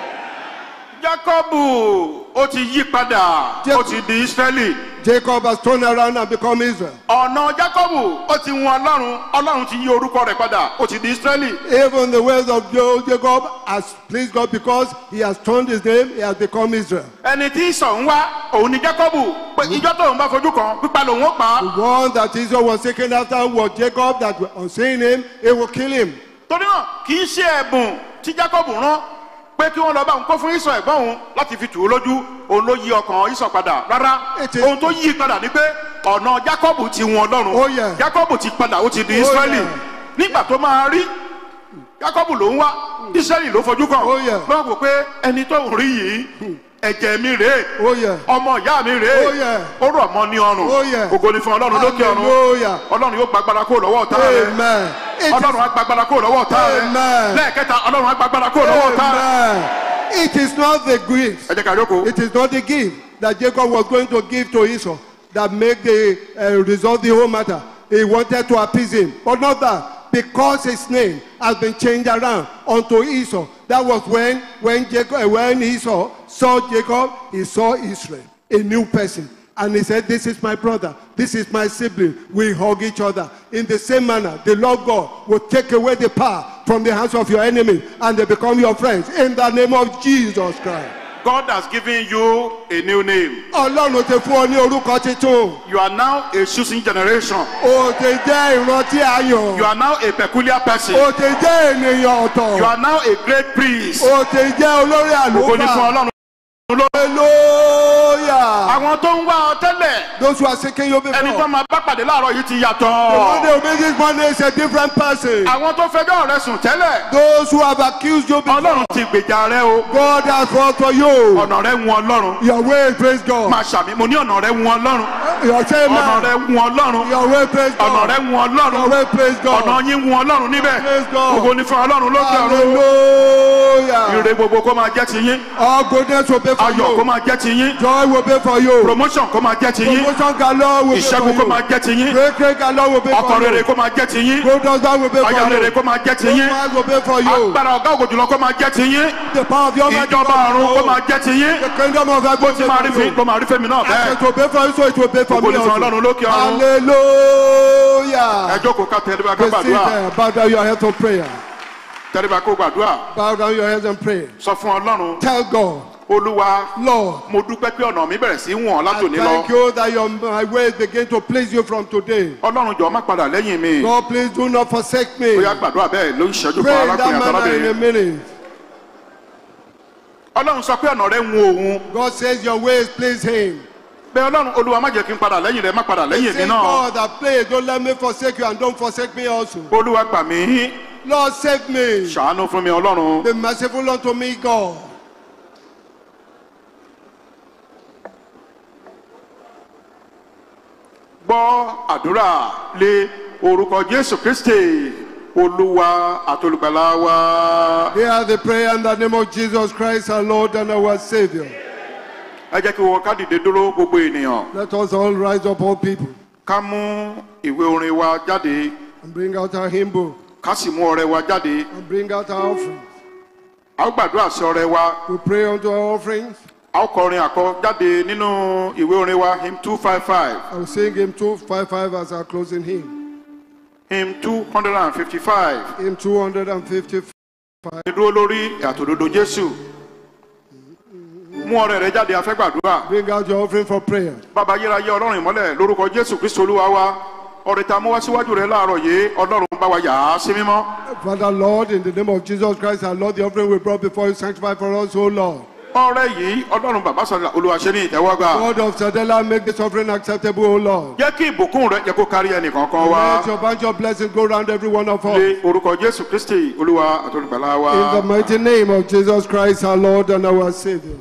jacobu ó ti yí padà Jẹ́- ó ti di israẹli Jacob has turned around and become Israel. ọ̀nà jacobu ó ti wọn ọlọ́run ọlọ́run ti yí orúkọ rẹ̀ padà ó ti di israẹli Even the ways of Jo- Jacob has pleased God because he has turned his name, he has become Israel. ẹni tí sọ̀ ń wá òun ni jacobu pé ìjọ tó ń bá fojú kan pípa lòun ó pa á The one that Israel was seeking after was Jacob, that on seeing him, he will kill him. torí náà kì í ṣe ẹ̀bùn tí jacob rán pé kí wọ́n lọ bá òun kó fún ìsọ̀ ẹ̀gbọ́n òun láti fi tù ú lójú òun ló yí ọkàn ìsọ̀ padà rárá Ètè- ohun tó yí padà ni pé ọ̀nà jacob ti wọn ọlọ́run Oh, yeah. jacob ti padà ó ti di Oh, israẹli yeah. nígbà tó máa rí jacob ló ń wá israẹli ló fojú kàn Oh, yeah. lọ́wọ́ wò pé ẹni tó ń rí yìí ẹ̀jẹ̀ mi rèé Oh, yeah. ọmọ ìyá mi rèé Oh, yeah. ó rọ̀ mọ́ ní ọrùn Oh, yeah. ògo ni fún ọlọ́run lókè ọ̀run Hallelujah. ọlọ́run yóò gbàgbára kó lọ́wọ́ ọ̀tá rẹ̀ Amen. It is, ọlọ́run á gbàgbára kó lọ́wọ́ ọ̀tá rẹ̀ Amen. lẹ́ẹ̀kẹta ọlọ́run á gbàgbára kó lọ́wọ́ ọ̀tá rẹ̀. Amen. It is not the gift. ẹ jẹ́ ká jókòó. It is not the gift that Jacob was going to give to Esau that make the uh, resolve the whole matter. He wanted to appease him, but not that. Because his name has been changed around unto Esau. That was when when Jacob uh, when Esau saw Jacob, he saw Israel, a new person. And he said, This is my brother, this is my sibling. We hug each other. In the same manner, the Lord God will take away the power from the hands of your enemy and they become your friends. In the name of Jesus Christ. God has given you a new name. Ọlọ́run ti fún ọ ní orúkọ titun. You are now a choosing generation. O ti jẹ́ ìrántí ayọ̀. You are now a peculiar person. O ti jẹ́ ènìyàn ọ̀tọ̀. You are now a great priest. O ti jẹ́ olórí Ògo ni fún àlùfáà. Ọlọ́run. Hallelujah. Àwọn tó ń wá ọ tẹ́lẹ̀, Those who are seeking you ẹni tó before. máa bá pàdé láàárọ̀ yìí ti The one yàtọ̀. day will make this Monday is a different person. Àwọn tó fẹjọ́ rẹ sùn tẹ́lẹ̀, Those who have accused you before. Ọlọ́run ti gbèjà rẹ o. God has fought for you. Ọ̀nà rẹ wun Ọlọ́run. Your way, praise God. Máa ṣàmì, mo ní ọ̀nà rẹ wun Ọlọ́run. Your say Ọ̀nà man. rẹ wun Ọlọ́run. Your way, praise Ọ̀nà rẹ God. wun Your Ọlọ́run. way, praise Ọ̀nà God. yín wun Ọlọ́run níbẹ̀. Praise God. Ògo ni fún Ọlọ́run lókè ọ̀run. Hallelujah. Ire gbogbo kó máa jẹ́ ti yín. All goodness will be for Ayọ̀ kó you. máa jẹ́ ti yín. Joy will be for you. Promotion kó máa jẹ́ ti yín. Promotion galore will be for Ìṣẹ́gun kó máa you. jẹ́ ti yín. Great, great galore will be Ọkọ for rere you. kó máa jẹ́ ti yín. Good husband will be for Aya rere you. kó máa jẹ́ ti Good yín. man will be for you. Agbára ọ̀gá ògò jùlọ kó máa jẹ́ ti yín. The power of your might will be Ìjọba ọ̀run kó for máa you. jẹ́ ti yín. The kingdom of heaven Bó will ti be máa rí for fi you. ló máa rí fẹ́mi náà As bẹ́ẹ̀. it will be for you, so it will be for Ògo me ni fún also. Ọlọ́run lókè ọ̀run. Ẹ Hallelujah. jókòó ká tẹríba ká Be seated. gbàdúrà. Bow down your heads for prayer. Tẹríba kó gbàdúrà. Bow down your heads and pray. Sọ fún Ọlọ́run. Tell God, Olúwa Lord, mo dúpẹ́ pé ọ̀nà mi bẹ̀rẹ̀ sí í wọ̀n I látòní thank lọ. you that your my ways begin to please you from today. Ọlọ́run jọ̀ọ́ má padà lẹ́yìn mi. God, please do not forsake me. Ó yá gbàdúrà bẹ́ẹ̀ ló ń ṣẹ́jú fún Pray in that arákùnrin manner in a àtàlábìnrin. minute. Ọlọ́run sọ pé ọ̀nà rẹ̀ ń wo òun. God says your ways please him. Bẹ́ẹ̀ Ọlọ́run Olúwa má jẹ́ kí n padà lẹ́yìn rẹ̀ má padà He lẹ́yìn mi says, náà. God, that please don't let me forsake you and don't forsake me also. Olúwa gbà mí. Lord, save me. Ṣàánú fún mi Ọlọ́run. Be merciful unto me, God. Gbọ́ àdúrà lé orúkọ Jésù Kristi Olúwa àtolùgbàlà wa. Hear the prayer in the name of Jesus Christ, our Lord and our Savior. Ẹ jẹ́ kí wọ́n ká dìde dúró gbogbo ènìyàn. Let us all rise up, all people, Ká mú ìwé orin wa jáde. and bring out our hymn book, Ká sì mú ọrẹ wa jáde. and bring out our offerings. A ó gbàdúrà sí ọrẹ wa. We pray unto our offerings. A ó kọrin àkọ jáde nínú ìwé orin wa hymn two five five I will sing hymn 255 as our closing hymn. hymn two hundred and fifty five. Hymn 255. Dúró lórí àtòdodo Jésù. Mú ọrẹ rẹ jáde afẹ́ gbàdúrà. Bring out your offering for prayer. bàbá yérayé ọlọ́run ìmọ́lẹ̀ lórúkọ jésù kristu olúwa wa ọ̀rẹ́ ta mú wá síwájú rẹ láàárọ̀ yìí ọlọ́run bá wa yà á sí mímọ́ Father, Lord, in the name of Jesus Christ, our Lord, the offering we brought before you, sanctify for us, O Lord. ọ̀rẹ́ yìí ọlọ́run bàbá sọ̀rọ̀ olúwa ṣe ní ìtẹ́wọ́gbà God of Sadela, make this offering acceptable, O Lord. jẹ́ kí ìbùkún rẹ jẹ́ kó kárí ẹnì kankan wá Let your bunch of blessings go around every one of us. lé orúkọ jésù kristi olúwa àtolùgbàlà wa In the mighty name of Jesus Christ, our Lord and our Savior.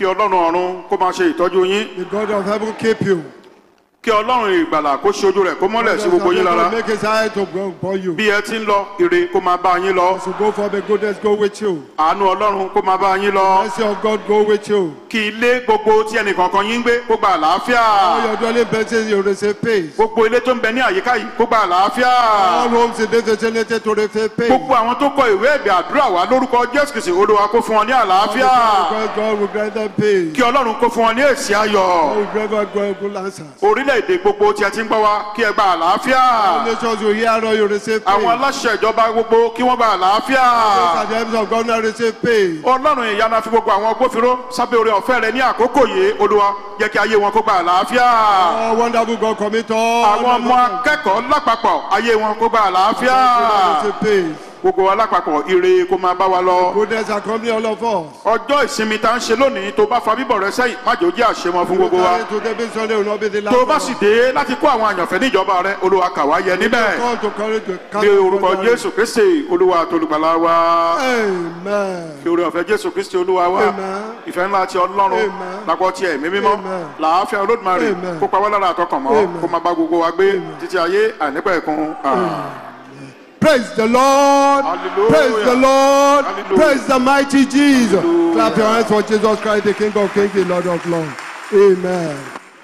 ọlọ́run ọ̀run kó máa ṣe ìtọ́jú yín The God of heaven keep you. kí ọlọ́run ìgbàlà kó ṣe ojú rẹ̀ kó mọ́lẹ̀ sí God of gbogbo yín heaven lára Make his eye to go upon you. bí ẹ ti ń lọ ire kó máa bá yín lọ As you go for the goodness, go with you. àánú ọlọ́run kó máa bá yín lọ Mercy of God, go with you. kí ilé gbogbo tí ẹnìkankan yín ń gbé kó gba àlàáfíà All your dwelling places, you receive peace. gbogbo ilé tó ń bẹ ní àyíká yìí kó gba àlàáfíà All homes in this vicinity to receive peace. gbogbo àwọn tó kọ ìwé ẹ̀bẹ̀ àdúrà wá lórúkọ jésù kìsì olúwa kó fún wọn ní àlàáfíà Because God will grant them peace. kí ọlọ́run kó fún wọn ní èsì ayọ̀ God will grant them good- good answers. orílẹ̀-èdè gbogbo tí ẹ ti ń gbọ́ wa kí ẹ gba àlàáfíà All nations you hear, all you receive peace. àwọn aláṣẹ ìjọba gbogbo kí wọ́n gba àlàáfíà Those at the hands of government receive peace. ọlọ́run ìyanu fi gbogbo àwọn agbófinró sábẹ́ orí ọ̀fẹ́ rẹ ní àkókò yìí olúwa jẹ́ kí ayé wọn kó gba àlàáfíà Oh, wonderful God, commit all. àwọn ọmọ akẹ́kọ̀ọ́ lápapọ̀ ayé wọn kó gba àlàáfíà receive peace. gbogbo wa lápapọ̀ ire kó máa bá wa lọ Goodness accompany all of us. ọjọ́ ìsinmi tá ń ṣe lónìí tó bá fa bíbọ̀ rẹ sẹ́yìn má jẹ́ ó jẹ́ àṣemọ fún gbogbo wa Today, this Sunday will not be the last. tó bá one. sì dé láti kó àwọn àyànfẹ́ níjọba rẹ olúwa kà wá yẹ níbẹ̀ Come to courage to ní count orúkọ on jésù kristi olúwa àtolùgbàlà wa Amen. kí orí ọ̀fẹ́ jésù kristi olúwa wa Amen. ìfẹ́ ńlá ti ọlọ́run Amen. lápọ̀ tí ẹ̀mí mímọ́ Amen. làáfíà olódùmarè Amen. kó pa wá lára àtọkàn mọ́ Amen. kó máa bá gbogbo wa gbé títí ayé àìnípẹ̀kun Praise the Lord. Hallelujah. Praise the Lord. Hallelujah. Praise the mighty Jesus. Hallelujah. Clap your hands for Jesus Christ, the King of Kings, the Lord of Lords. Amen.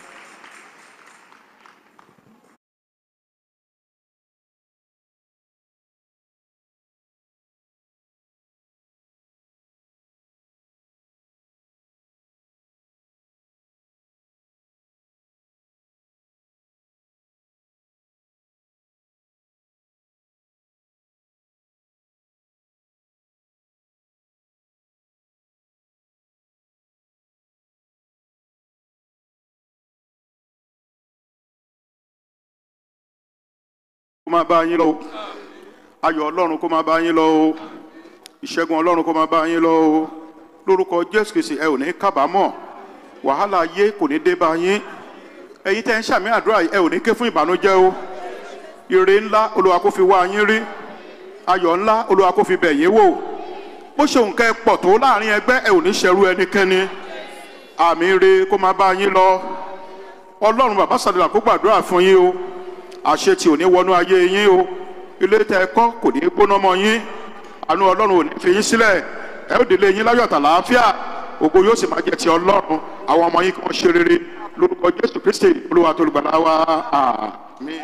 kó máa bá yín lọ o ayọ̀ ọlọ́run kó máa bá yín lọ o ìṣẹ́gun ọlọ́run kó máa bá yín lọ o lórúkọ jésù kìsì ẹ ò ní kábàámọ̀ wàhálà ayé kò ní dé bá yín ẹ̀yin tẹ́ ń ṣàmì àdúrà yìí, ẹ ò ní ké fún ìbànújẹ́ o ire ńlá olúwa kó fi wá yín rí ayọ̀ ńlá olúwa kó fi bẹ̀ yín wò bó ṣe nǹkan ẹ pọ̀ tó láàrin ẹgbẹ́ ẹ ò ní ṣẹrú ẹnikẹ́ni àmì ire kó máa bá yín lọ ọlọ́run bàbá sàdúrà kó gbàdúrà fún yín o àṣẹ tí ò ní wọnú ayé yín o ilé tẹ ẹ kọ́ kò ní gbóná mọ́ yín àánú ọlọ́run ò ní fi yín sílẹ̀ ẹ ó délé yín láyọ̀ àtàlàáfíà ògo yóò sì máa jẹ́ ti ọlọ́run àwọn ọmọ yín kí wọ́n ṣe rere lórúkọ jésù kristi olúwa tó lùgbàlà wa àmín.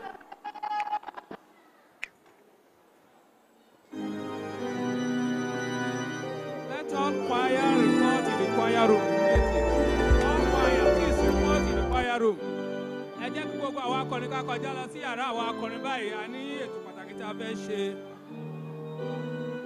Let all choir report in the choir room immediately. All choir, please report in the choir room. Ẹ jẹ́ kí gbogbo àwọn akọrin ká kọjá lọ sí yàrá àwọn akọrin báyìí. A ní ètò pàtàkì tí a fẹ́ ṣe.